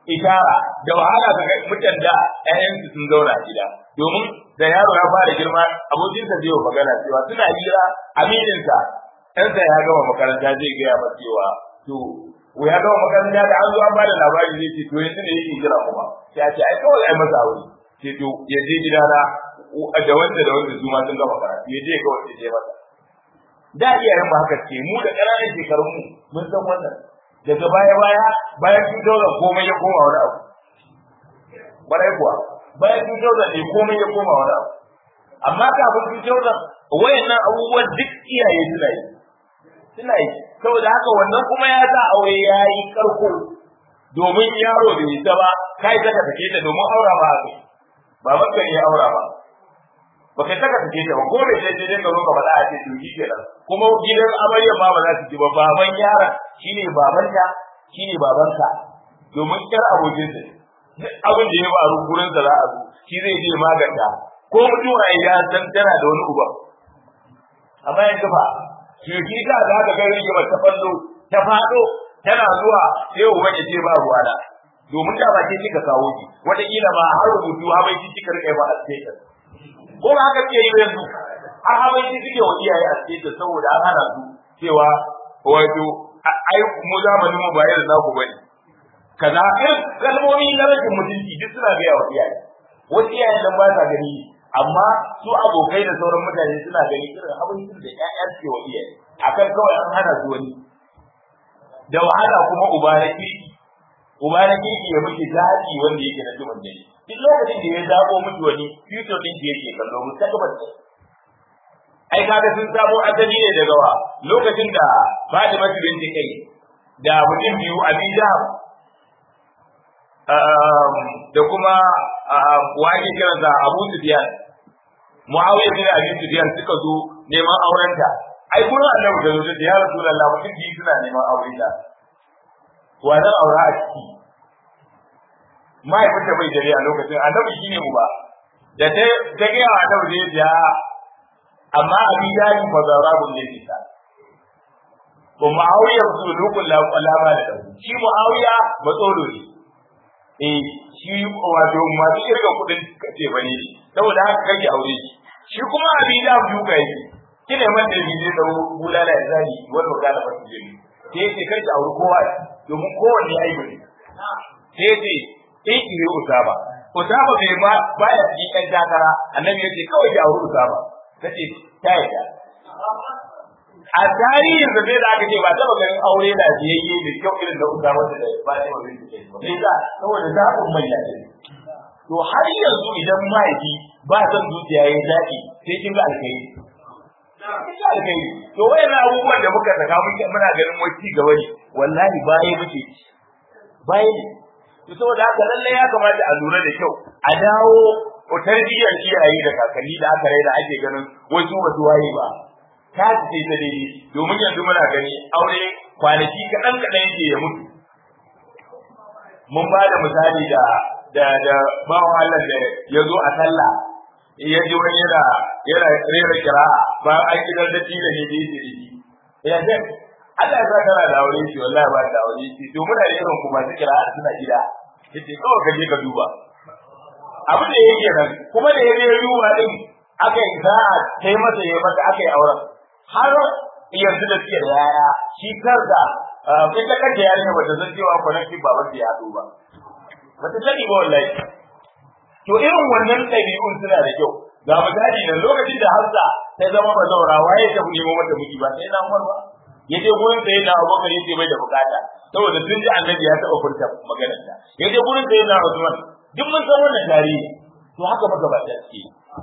ishara da wahala ga mutan da ƴaƴansu sun zauna a gida domin da yaro ya fara girma abokinsa zai yi magana cewa suna hira amininsa ɗansa ya gama makaranta zai gaya masa cewa to ya gama makaranta da an zo an bada labari zai ce to yanzu ne yake jira kuma sai a ce ai kawai ai masa aure sai to ya je gidana da wanda da wanda su ma sun gama karatu ya je kawai ya je masa da iyayen ba haka ce mu da ƙananan shekarun mu mun san wannan daga baya baya bayan sun daura komai ya koma wani abu barai kuwa bayan sun daura ne komai ya koma wani abu amma kafin sun daura wayannan abubuwan duk iyaye suna yi suna yi saboda haka wannan kuma ya sa aure ya yi karko domin yaro bai yi ta ba kai ta take ta domin aura ba haka ba maka ya aura ba ba kai saka take ta ba ko da sai dai ka zo ka faɗa a ce to shi kenan kuma gidan amarya ma ba za su ji ba baban yaron shine babanta shine babanka domin kar abokin sa duk abin da ya faru gurin sa za a zo shi zai je maganta ko mutuwa ya san tana da wani uba amma yanzu ba shi ka za ka ga rigima ta fallo ta fado tana zuwa sai uban ya ce ba ruwa da domin da ba ke kika kawo ki wataƙila ba har rubutu ha bai ci kika rike ba a status ko ba haka ke yi yanzu har ha bai ci kike wa iyaye a status saboda an hana su cewa wato ai mu zamanin mu ba yadda za ku bane kaza irin kalmomi na rashin mutunci duk suna gaya wa iyaye wasu iyayen nan ba sa gani amma su abokai da sauran mutane suna gani irin abincin da ƴaƴa suke wa iyaye akan kawai an hana su wani da wahala kuma uba na kirki uba na kirki ya miki daɗi wanda yake na tuman dare duk lokacin da ya zabo miki wani future din da yake kallo mustaqbal ne ai kaga sun samo asali ne daga wa lokacin da Fatima binti kai da mutum biyu Abi Jahab da kuma wani kiransa Abu Sufyan Muawiya bin Abi Sufyan suka zo neman aurenta ai gurin Annabi da zo ya Rasulullah mutum biyu suna neman aure da wa zan aura a ciki mahaifinta bai dare a lokacin Annabi shine mu ba da ta ta ga Annabi zai ya amma Abi Jahal fa zarabun ne bisa ko Muawiya sulukun la ba da shi Muawiya ba tsoro ne eh shi wato masu kirga kudin kace bane saboda haka kake aure shi shi kuma abin da duka yake kine man da bije da bulala ya zani wanda ga da fasu jini sai yake kai ki aure kowa domin kowanne aibu ne sai ce in ki yi usaba usaba bai ma baya cikin ɗan takara annabi yace kawai ki aure usaba kace ta yadda a tarihin da zai da aka ce ba taba ganin aure da biyayye da kyau irin da uta wanda da ba ta ba zai ce ba sai da saboda zaɓin manya ne to har yanzu idan mahaifi ba san zuciya ya zaɓi sai kin ga alkhairi kin ga alkhairi to wayannan abubuwan da muka saka muke muna ganin wai ci gaba ne wallahi baya muke ci baya ne to saboda haka lallai ya kamata a lura da kyau a dawo ko tarbiyyar iyaye da kakanni da aka raina ake ganin wasu ba su waye ba ta ce ta dai domin yanzu muna gani aure kwanaki kaɗan kaɗan yake ya mutu mun ba da misali da da da bawan Allah da ya zo a sallah ya ji wani yana yana rera kira ba an gidan da tilo ne da yake da shi ya ce Allah ya sa kana da aure shi wallahi ba da aure shi to muna da irin kuma su kira suna gida yace kawai ka je ka duba abin da yake nan kuma da ya je ruwa din aka yi sa'a sai masa ya masa aka yi auren har yanzu da suke da yaya shi kansa kai ta kanta yarinya bata san cewa connective ba wanda ya ba bata sani ba wallahi to irin wannan ɗabi'un suna da kyau ga misali da lokacin da Hafsa ta zama bazaura waye ta nemo mata miji ba sai na Umar ba yaje gurin sai na Abubakar yace bai da bukata saboda sun ji Annabi ya taɓa furta maganar ta yaje gurin sai na Usman duk mun san wannan tarihi to haka magabata suke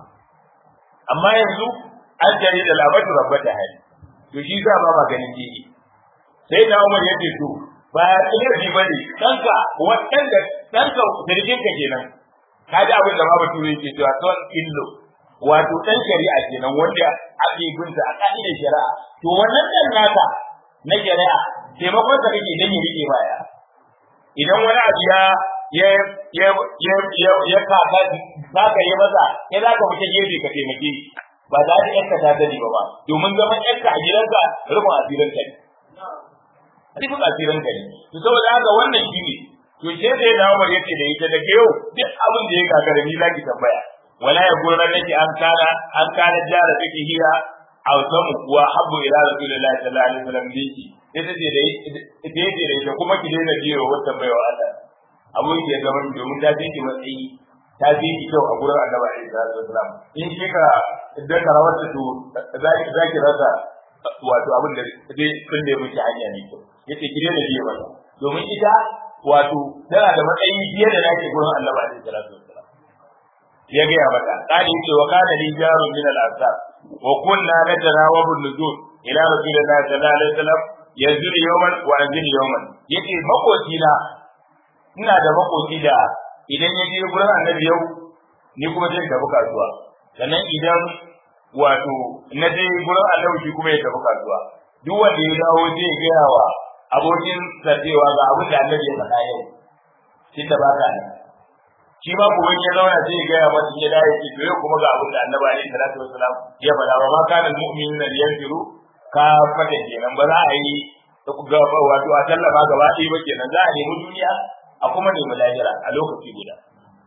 amma yanzu an jari da labatu rabbata hali to shi za ba maganin jini sai da Umar yace to ba ya tsire ba ne danka wadanda danka dirgin ka kenan ka ji abin da babu turai yake cewa son illo wato dan shari'a kenan wanda ake binta a ka'idar shari'a to wannan dan naka na shari'a taimakon sa kake dan ya rike baya idan wani abu ya ya ya ya ya ya kaka zaka yi masa sai zaka fita gefe ka taimake shi ba za ta yanka ta sani ba ba domin zaman yanka a gidanka rufin asirin ka ne rufin asirin ka ne to saboda haka wannan shi ne to ce da ya dawo yace da ita daga yau duk abin da ya gagara ni zaki tambaya wala ya gurran nake an kana an kana jara take hiya aw samu kuwa habbu ila rasulillahi sallallahu alaihi wasallam biki ita ce da ita ce da ita kuma ki daina jiyo wata baiwa Allah abun da ya zama domin ta fi ki matsayi ta fi ki kyau a gurin annabi alaihi salatu wasallam in kika idan ka rawar ta to zaki zaki rasa wato abin da zai kulle miki hanya ne to yace ki daina jiyo mata domin ita wato tana da matsayi fiye da nake gurin annabi alaihi salatu wasallam ya gaya mata kali yace wa kana li jarun min al ansar wa kunna natarawabu nuzul ila rasulillahi sallallahu alaihi wasallam yanzuru yawman wa anzilu yawman yace makoci na ina da makoci da idan ya je gurin annabi yau ni kuma zai tafi kasuwa sannan idan wato na je gurin annabi shi kuma ya tafi kasuwa duk wanda ya dawo zai gaya wa abokin sa cewa ga abin da annabi ya faɗa yau shi da ba ka nan shi ma kuma ya zauna zai gaya masa ya dawo ya ce to yau kuma ga abin da annabi alaihi salatu wasalam ya faɗa ba ma kana mu'minuna liyanfiru ka fata kenan ba za a yi ga wato a tallama gaba ɗaya ba kenan za a nemi duniya a kuma nemi lahira a lokaci guda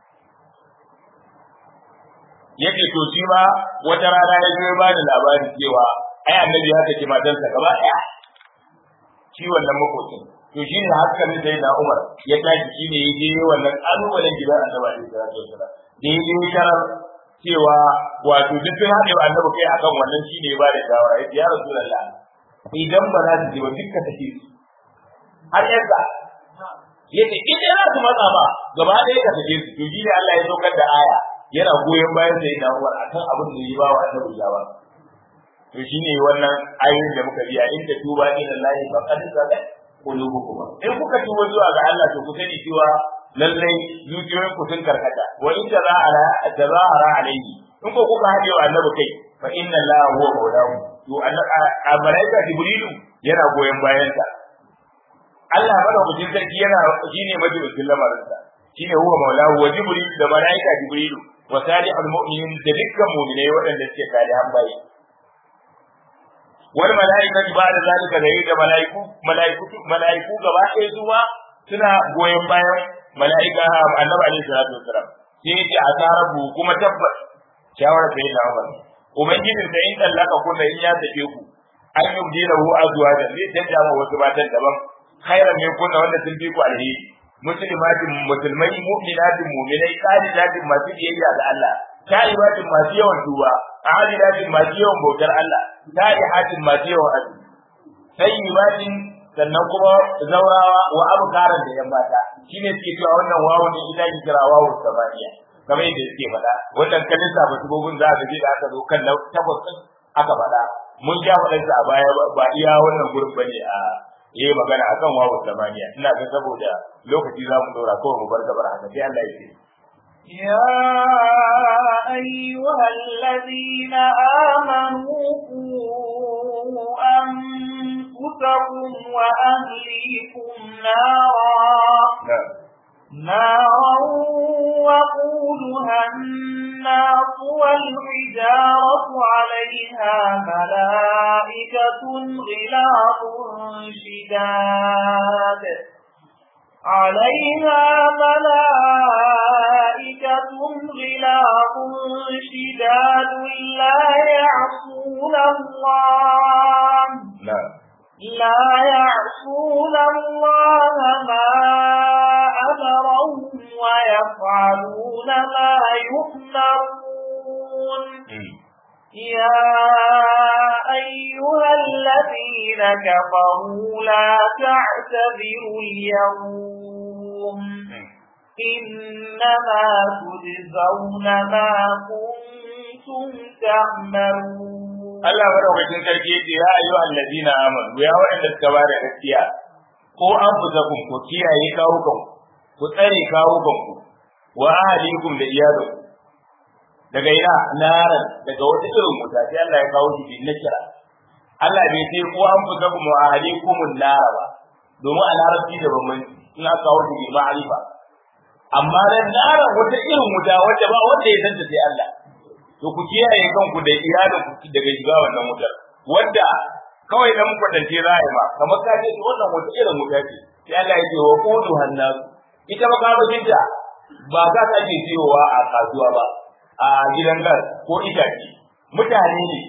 yake to shi ma wata rana ya zo ba da labarin cewa ai annabi ya saki matarsa gaba ɗaya shi wannan makocin to shi ne hankalin sai na Umar ya tashi shi ne ya je wannan kalubalen gidan annabi alaihi salatu wasallam da ya je sharar cewa wato duk sun haɗe wa annabi kai akan wannan shi ne ya ba da shawara ya ce ya rasulullah idan ba za su je ba dukka take su har yanzu ya ce in dai za su matsa ba gaba ɗaya ka take su to shi ne Allah ya saukar da aya yana goyon bayan sai na Umar akan abin da ya ba wa annabi shawara to shine wannan ayoyin da muka biya inda tuba ila Allah fa qad sadat qulubukum in kuka tuba zuwa ga Allah to ku sani cewa lallai zuciyoyin ku sun karkata wa in tazahara tazahara alayhi in ko kuka hade wa annabi kai fa inna Allah huwa mawlahu to a malaika jibrilu yana goyon bayan sa Allah madaukakin sarki yana shine majalisin lamarinsa shine huwa maulahu wa jibril da malaika jibrilu wa salihul mu'minin da dukkan mu'minai waɗanda suke salihan bayi wal malaikatu ba'da zalika da da malaiku malaiku malaiku gaba ɗaya zuwa suna goyon bayan malaika annabi alaihi salatu wasalam sai yace asarabu kuma tabbas shawara sai da Umar ubangijin sai in tallaka kunna in ya tafe ku an yubdilahu azwaja zai canja wa wasu matan daban khairan min kunna wanda sun fi ku alheri muslimatin musulmai mu'minatin mu'minai qanidatin masu biyayya ga Allah ta'ibatin masu yawan duba aadidatin masu yawan bautar Allah ta'ihatin masu yawan azumi sayyibatin sannan kuma zaurawa wa abkaran da yan mata shine suke cewa wannan wawo ne ina ki kira wawo samaniya kamar yadda suke faɗa wannan kalin sa basu gogun za ka ji da aka zo kan takwas din aka faɗa mun ja faɗan sa a baya ba iya wannan gurin bane a yayi magana akan wawo samaniya ina ga saboda lokaci za mu dora kawai mu bar gabar haka sai Allah ya ce يا أيها الذين آمنوا قوا أنفسكم وأهليكم نارا نارا وقودها الناس والحجارة عليها ملائكة غلاظ شداد عليها ملائكة غلاظ شداد لا يعصون الله لا يعصون الله ما أمرهم ويفعلون ما يؤمرون يا أيها الذين كفروا لا تعتذروا اليوم إنما تجزون ما كنتم تعملون Allah madaukakin sarki yace ya ayyuha allazina amanu ya wa'anda suka bada gaskiya ko an fusakum ku kiyaye kawukan ku tsare kawukan ku wa ahlikum da iyalinku daga ina naran daga wata irin wuta sai Allah ya kawo shi bin nakira Allah bai ce ko an fusakum wa ahlikum nara ba domin a larabci da bambanci in aka kawo shi bin ma'arifa amma dan naran wata irin wuta wacce ba wanda ya santa sai Allah to ku kiyaye kanku da iyalin ku daga shiga wannan wutar wanda kawai dan kwatance za a yi ba kamar ka ce wannan wata irin wuta ce sai Allah ya ce wa qudu hannasu ita makamashin ta ba za ta ke siyowa a kasuwa ba a gidan gas ko itace mutane ne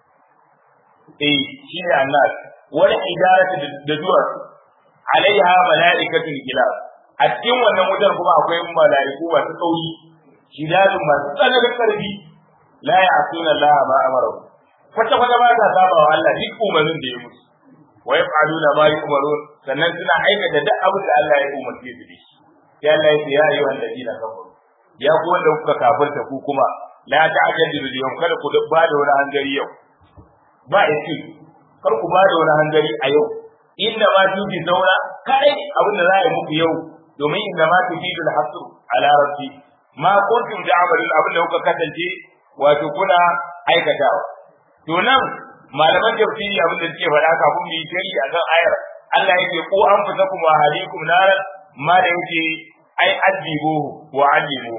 eh shine annas wani idaratu da duwar alaiha mala'ikatul kilab a cikin wannan wutar kuma akwai mala'iku masu tsauri shidadun masu tsananin karfi la ya'tuna Allah ma amara kwata kwata ba ta saba wa Allah duk umarnin da ya musu wa yaf'aluna ma yu'marun sannan suna aikata duk abin da Allah ya umarce su da shi sai Allah ya ce ya ayyuhal ladina kafaru ya ku wanda kuka kafirta ku kuma la ta'jadu bil yawm kada ku ba da wani hangari yau ba yake kar ku ba da wani hangari a yau inna ma tuki zauna kai abin da za a yi muku yau domin inna ma tuki bil hasr ala rabbi ma kuntum ta'malun abin da kuka kasance wato kuna aikatawa to nan malaman tafsiri abin da suke faɗa kafin mu yi shari akan ayar Allah yake ko an fita kuma halikum naran ma da yake ai adibu wa alimu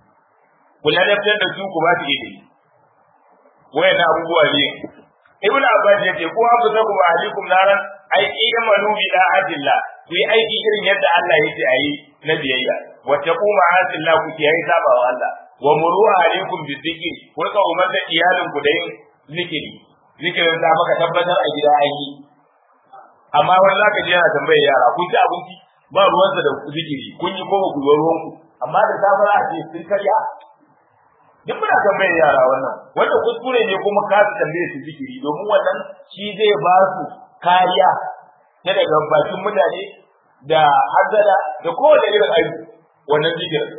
ku ladabtar da su ku ba su ilimi wayan abubuwa ne ibn abbas yace ko an fita kuma halikum naran ai imanu bi da'atillah ku yi aiki irin yadda Allah yake ayi na biyayya wa taquma asillah ku kiyaye sabawa Allah wa muru alaikum bi dhikri ku rika umarta iyalin ku da yin zikiri zikirin da maka tabbatar a gida an yi amma wani zaka ji yana tambayar yara kun ci abinci ba ruwansa da zikiri kun yi ko ba ku yi ruwan ku amma da safe za a ce sun karya duk muna tambayar yara wannan wanda kuskure ne kuma ka su tambaye su zikiri domin wannan shi zai ba su kariya ta daga bakin mutane da hazada da kowane irin aiki wannan zikirin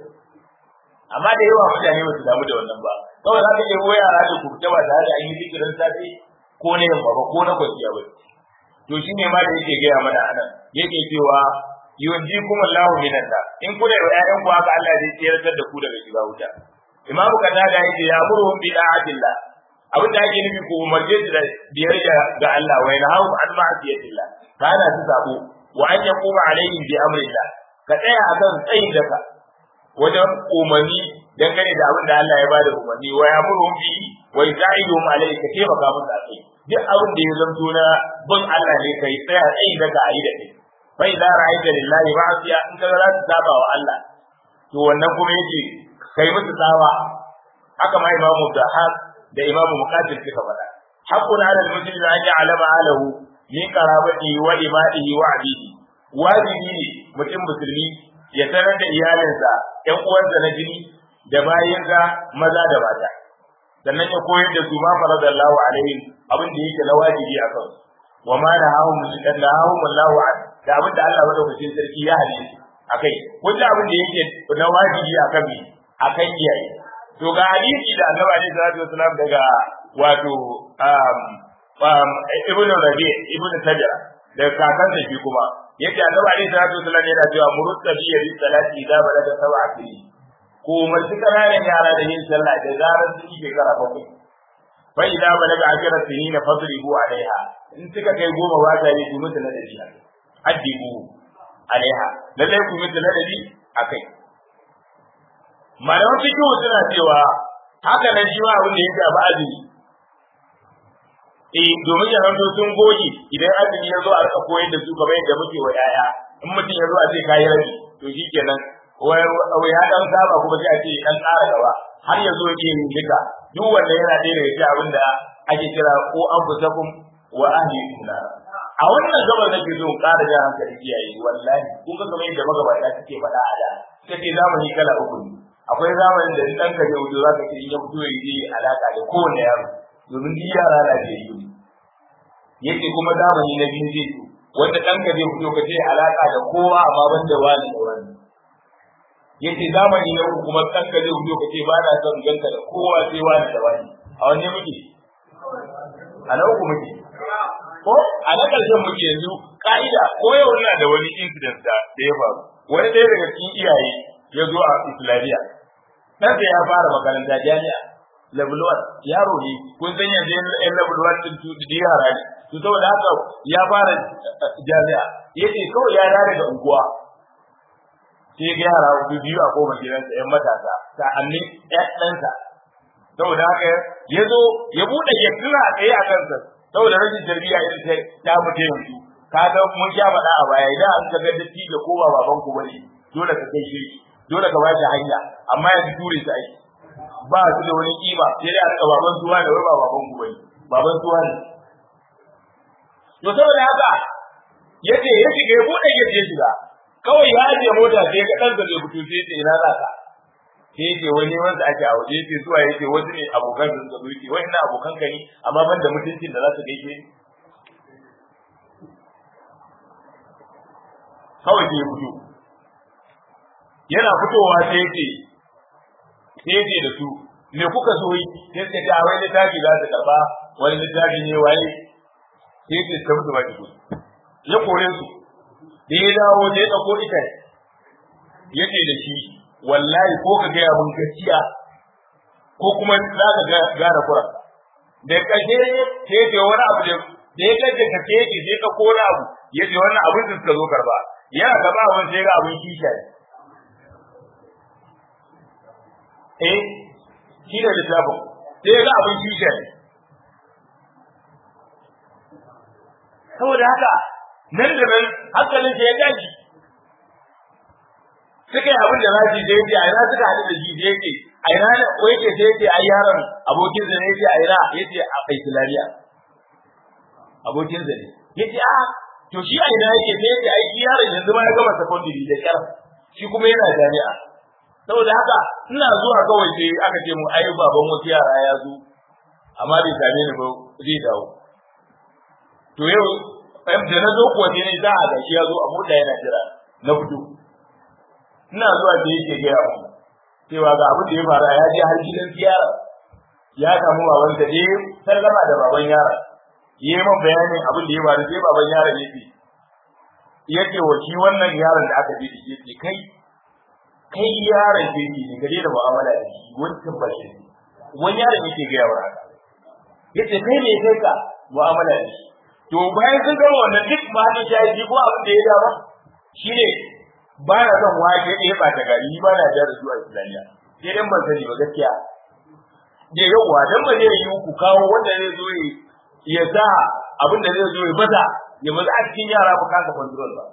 amma da yawa mutane ba su damu da wannan ba kawai za ka iya ruwa yara da kurta ba tare da an yi zikirin safe ko na yamma ba ko na kwanciya ba to shi ne ma da yake gaya mana anan yake cewa yunjikum Allahu minan nar in kuna da ƴaƴan ku haka Allah zai tsayar da ku daga shiga wuta imamu kaza da yake ya murhum bi da'atillah abin da ake nufi ku umarce su da biyayya ga Allah wa yanhahu an ma'asiyatillah kana su sabo wa an yaquma alaihim bi amrillah ka tsaya akan tsayin daka wajen umarni dangane da abin da Allah ya bada umarni wa ya'muruhum bi wa yusa'iduhum alayhi ka taimaka musu a kai duk abin da ya zanto na bin Allah ne kai tsaya tsayin daka a yi da kai fa idza ra'aita lillahi ma'asiya in ka za su saba wa Allah to wannan kuma yake kai musu tsawa haka ma imamu Dahab da imamu Muqatil suka faɗa haqqun 'ala al-muslim an ya'lama alahu min qarabati wa imadihi wa 'abidi wajibi ne mutum musulmi ya sanar da iyalinsa ƴan uwansa na jini da bayinsa maza da mata sannan ya koyar da su ma faradallahu alaihim abin da yake na wajibi a kansu wa ma nahahum nahahum Allahu an da abin da Allah madaukakin sarki ya halice akai wanda abin da yake na wajibi akan mi akan iyaye to ga hadisi da Annabi alaihi salatu wasallam daga wato um um ibnu rabi ibnu tajara daga kakansa shi kuma yace Annabi alaihi salatu wasallam yana cewa murutta bi yadi salati idza balaga sab'a sinin ko umarci kananan yara da yin sallah da zarar sun yi shekara bakwai fa idza balaga ajra sinin fadribu alaiha in suka kai goma ba ta yi musu na dabi addibu alaiha lallai ku musu na dabi akai malaman fiqh suna cewa haka nan shi ma abin da ya shafi azumi eh domin ya zanto sun goge idan azumi ya zo a rika koyar da su kamar yadda muke wa yaya in mutum ya zo a ce kayi rabi to shikenan wai ya dan saba kuma sai a ce dan ƙara gaba har ya zo ya yin duka duk wanda yana ɗaya daga cikin abin da ake kira ko an fusakum wa ahlikum nar a wannan gabar nake so in ƙara jan hankali iyaye wallahi kun ga kamar yadda magabata suke faɗa a da suke zamani kala uku ne akwai zamanin da ɗan ka zai wuce za ka ce in ya fito ya yi alaƙa da kowane yaro domin duk yara na da yi yake kuma zamani na biyu zai zo wanda ɗan ka zai fito ka ce alaƙa da kowa amma ban da wani da wani yace zamani na uku kuma ɗan ka zai fito ka ce ba na son ganka da kowa sai wani da wani a wanne muke a na uku muke ko a na ƙarshen muke yanzu ka'ida ko yau ina da wani incident da ya faru wani ɗaya daga cikin iyaye ya zo a islamiyya ɗansa ya fara makaranta jami'a level 1 yaro ne kun san yanzu yan level 1 din su da yara ne to saboda haka ya fara jami'a yace kawai ya dawo daga unguwa sai ga yara su biyu a kofar gidansa yan matasa sa'annin ƴan ɗansa saboda haka ya zo ya buɗe ya tuna a tsaye a kansa saboda rashin tarbiyya irin ta ta mutu yanzu ka ga mun sha faɗa a baya idan an ga datti da kowa baban ku bane dole ka kai shi dole ka ba shi hanya amma yanzu ture su aiki ba su da wani kima sai dai a rika baban tuwa da wai ba baban ku bane baban tuwa ne to saboda haka yace ya shiga ya bude ya je shiga kawai ya je mota sai ga dan zai fito sai ce ina za ka sai yace wani wanda ake a waje yace zuwa yace wasu ne abokan da suka zo yace wai ina abokan ka ne amma ban da mutuncin da za su gaishe ni kawai sai ya fito yana fitowa sai yace sai yace da su me kuka so yi sai suka ce a wai littafi za su karba wani littafi ne waye sai yace suka mutu ba ki ya kore su da ya dawo da ya ɗauko ita ya ce da shi wallahi ko ka gaya mun gaskiya ko kuma za ka gane kura da ƙarshe sai ce wani abu da da ya kace ka ce ki sai ka kora abu ya ce wannan abin da suka zo karba yana karba abin sai ga abin kisha ne eh shi ne littafin sai ga abin kisha ne saboda haka nan da nan hankalin ya gaji suka yi abin da zasu je yake a ina suka haɗu da shi je yake a ina ne ko yake sai yake ai yaron abokin sa ne yake a ina yace a Islamiya abokin sa ne yace a to shi a ina yake sai yake ai shi yaron yanzu ma ya gama secondary da kyar shi kuma yana jami'a saboda haka ina zuwa kawai sai aka ce mu ai baban wasu yara ya zo amma bai same ni ba zai dawo to yau da na zo kuwa ne za a gashi ya zo a mota yana jira na fito ina zuwa da yake gaya mu cewa ga abin da ya faru ya je har gidan ziyara ya samu baban da je sallama da baban yara yi min bayanin abin da ya faru sai baban yaron ya ce yake wa shi wannan yaron da aka bi da shi ce kai kai yaron ke ki ne gare da mu'amala da shi wancan ba shi wani yaron yake gaya wa haka yace kai ne kai ka mu'amala da shi to bayan sun gama wannan duk mahallin shayi ko abin da ya dama shine ba na son wake ɗaya ba ta gari ba na da zuwa Islamiyya sai dan ban sani ba gaskiya da yawa dan ba zai yi ku kawo wanda zai zo ya sa abin da zai zo ya bata ya baza a cikin yara ba kasa control ba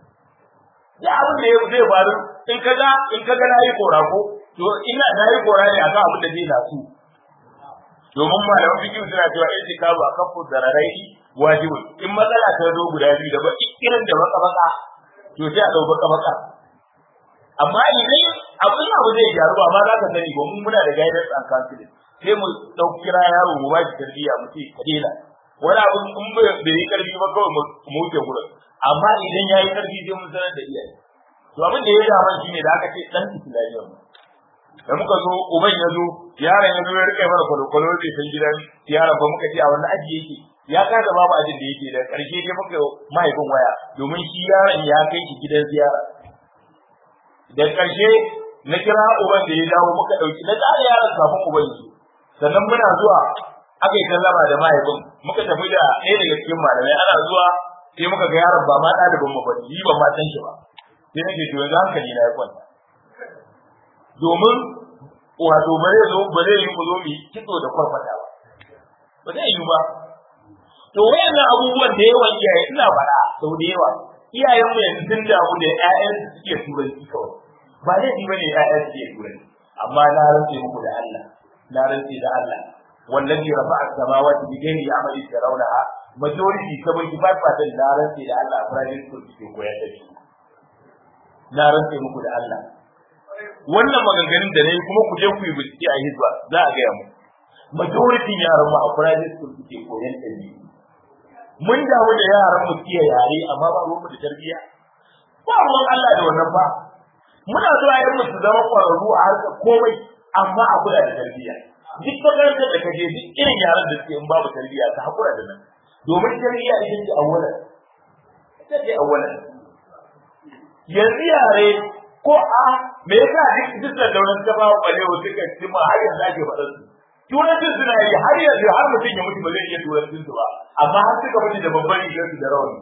ya abin da zai faru in kaga in kaga nayi kora ko to ina nayi kora ne akan abin da zai nasu domin malaman fikihu suna cewa itikafu akafu dararai wajibi in matsala ta zo guda biyu da ba irin da baka baka to sai a dau baka baka amma idan abin abu zai gyaru ba ma za ka sani ba mun muna da guidance and counseling sai mu dau kira yaro mu bashi tarbiyya mu ce ka daina wani abu in bai yi karfi ba kawai mu wuce gurin amma idan yayi karfi sai mun sanar da iyaye to abin da ya dama shine da aka ce dan islamiyya mu da muka zo uban ya zo yaron ya zo ya rike mana kwalokwalo da san gidan yaron ba muka ce a wannan aji yake ya kaga babu ajin da yake da karshe dai muka mahaifin waya domin shi yaron ya kai shi gidan ziyara da karshe na kira uban da ya dawo muka dauki na tsara yaron kafin uban shi sannan muna zuwa aka yi sallama da mahaifin muka tafi da ɗaya daga cikin malamai ana zuwa sai muka ga yaron ba ma ɗalibin mu ba ni ban ma san shi ba sai nake to yanzu hankali na ya kwanta domin wato bare zo bare yi mu zo mu kitso da kwarfata ba ba zai yi ba to wayannan abubuwan da yawan iyaye ina faɗa sau da yawa iyayen mu yanzu sun damu da ƴaƴan su suke turanci kawai ba zai yi bane ƴaƴan su suke turanci amma na rantse muku da Allah na rantse da Allah wallazi rafa'a samawati bi ghairi amali tarawnaha majority 75% na rantse da Allah private school suke koyar da shi na rantse muku da Allah wannan maganganun da nayi kuma ku je ku yi bincike a hizba za a gaya mu majority yaran mu a private school suke koyan ɗabi mun damu da yaran mu kiyaye yare amma ba mu da tarbiyya ba ruwan Allah da wannan ba muna so a mu su zama ƙwararru a harkar komai amma a kula da tarbiyya duk makarantar da kaje duk irin yaran da suke in babu tarbiyya ka hakura da nan domin tarbiyya ita ce awwalan ita ce awwalan yanzu yare ko a me yasa duk duk da daular ta ba balewa suka ci ma har yanzu ake faɗa su turancin suna yi har yanzu har mutum ya mutu ba zai iya turancin su ba amma har suka mutu da babban rigar su da rawani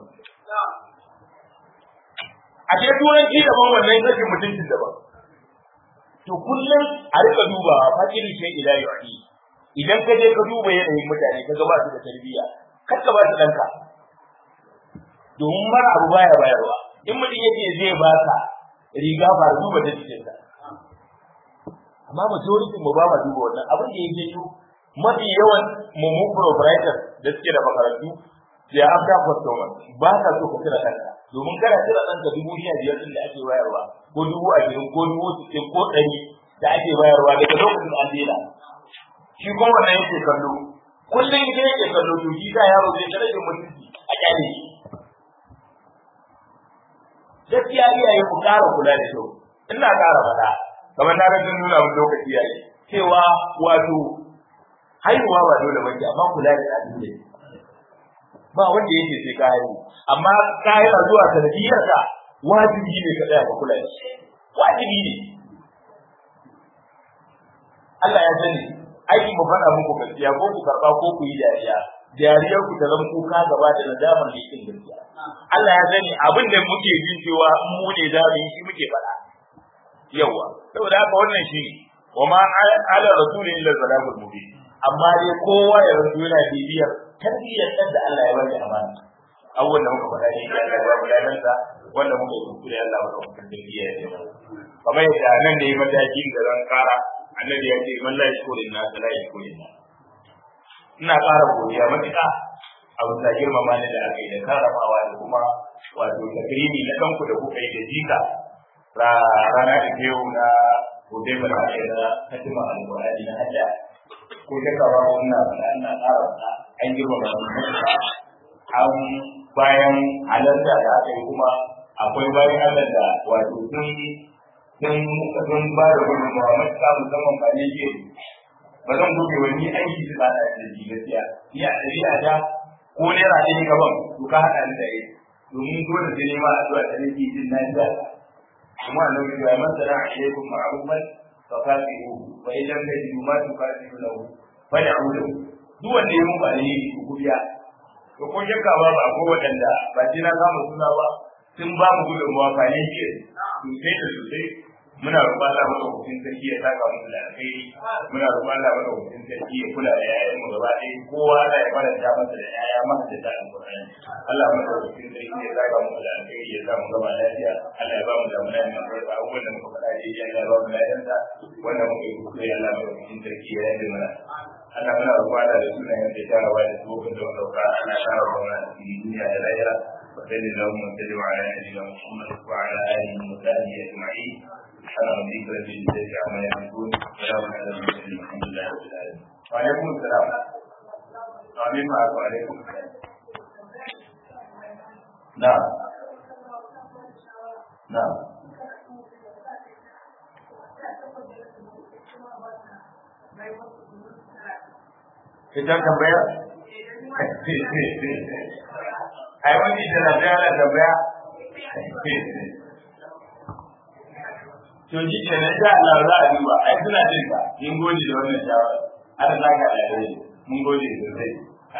a ke turanci daban wannan rashin mutuncin daban to kullum a rika dubawa fakirin shi ila yu'i idan ka je ka duba yanayin mutane ka ga ba su da tarbiyya kar ka ba su danka domin mara abu baya bayarwa in mutum yake zai ba ka riga ba duba ta cikin ta amma majority mu ba ma duba wannan abin da yake yi mafi yawan mu mu proprietor da suke da makarantu ya after customer ba ka so ka kira kanka domin kana kira ɗanka dubu sha biyar ɗin da ake bayarwa ko dubu ashirin ko dubu sittin ko ɗari da ake bayarwa daga lokacin an daina shi kuma wannan yake kallo kullum ita yake kallo to shi ka yaro zai kada jin mutunci a kyale shi gaskiya iyaye ku ƙara kula da kyau ina ƙara faɗa kamar na ga sun nuna mun lokaci yayi cewa wato haihuwa ba dole bace amma kula da ɗan ba wanda yake sai ka haihu amma ka yi zuwa sanadiyar ka wajibi ne ka tsaya ka kula da shi wajibi ne Allah ya sani aiki mu faɗa muku gaskiya ko ku karɓa ko ku yi dariya dariyar ku ta zama kuka gaba da nadamar da yake gaskiya Allah ya sani abin da muke jin cewa mu ne za mu yi shi muke faɗa yawa saboda haka wannan shi wa ma ala rasulin illa zalabul mubin amma dai kowa ya rasu yana bibiyar tarbiyyar ɗan da Allah ya bari amana abubuwan da muka faɗa ne ya Allah ya bari sa wanda muka yi kuskure Allah maka wakar tarbiyya ya yi kamar yadda nan da yi matakin da zan kara annabi ya ce man la yashkurin na la yashkurin na ina ƙara godiya matuƙa a bisa girmama ni da aka yi da karramawa da kuma wato takrimi na kanku da kuka yi da jika rana da ke yau na gobe ba da na katima alƙur'ani na hajja ko ta kawo wannan na ƙara an girmama an bayan halarta da aka yi kuma akwai bayan Allah da wato sun sun sun ba da gudunmawa matuƙa musamman ba ne ke ba zan gobe wani aiki su tsada da shi gaskiya ni a ɗabi'a ta ko naira ɗaya gaban to ka haɗa ni da yi domin dole sai nema a zuwa da nake jin na ji kuma annabi ya masana alaikum ma'rufan fa kafiru fa idan ka ji ma tu kafiru lahu fa da'udu duk wanda ya muku alheri ku biya to ko shakka ba ba ko waɗanda ba ji na samu suna ba sun ba mu gudunmawa ba ne ke sosai da sosai muna roƙon Allah madaukakin sarki ya saka mu da alkhairi muna roƙon Allah madaukakin sarki ya kula da yayan mu gaba ɗaya kowa Allah ya faranta masa da yaya masa da ta alƙur'ani Allah madaukakin sarki ya saka mu da alkhairi ya sa mu gaba lafiya Allah ya ba mu damuna mai albarka abubuwan da muka faɗa daidai Allah ya ba mu lafiyansa wanda muka yi kuskure Allah madaukakin sarki ya yi mana Allah muna roƙon Allah da sunayen da tarawa da tsohon da wanda ka Allah ya tara wa mana cikin duniya da lahira وصل اللهم وسلم على نبينا محمد وعلى اله وصحبه اجمعين سبحان ربك رب العزه عما يصفون وسلام على المرسلين الحمد لله رب العالمين وعليكم السلام آمين معك وعليكم السلام نعم نعم Kita tambaya? ai wani da na tsaya da tambaya to ji ke nan da Allah za a duba ai suna jin ka mun gode da wannan shawara Allah za ka da mun gode sosai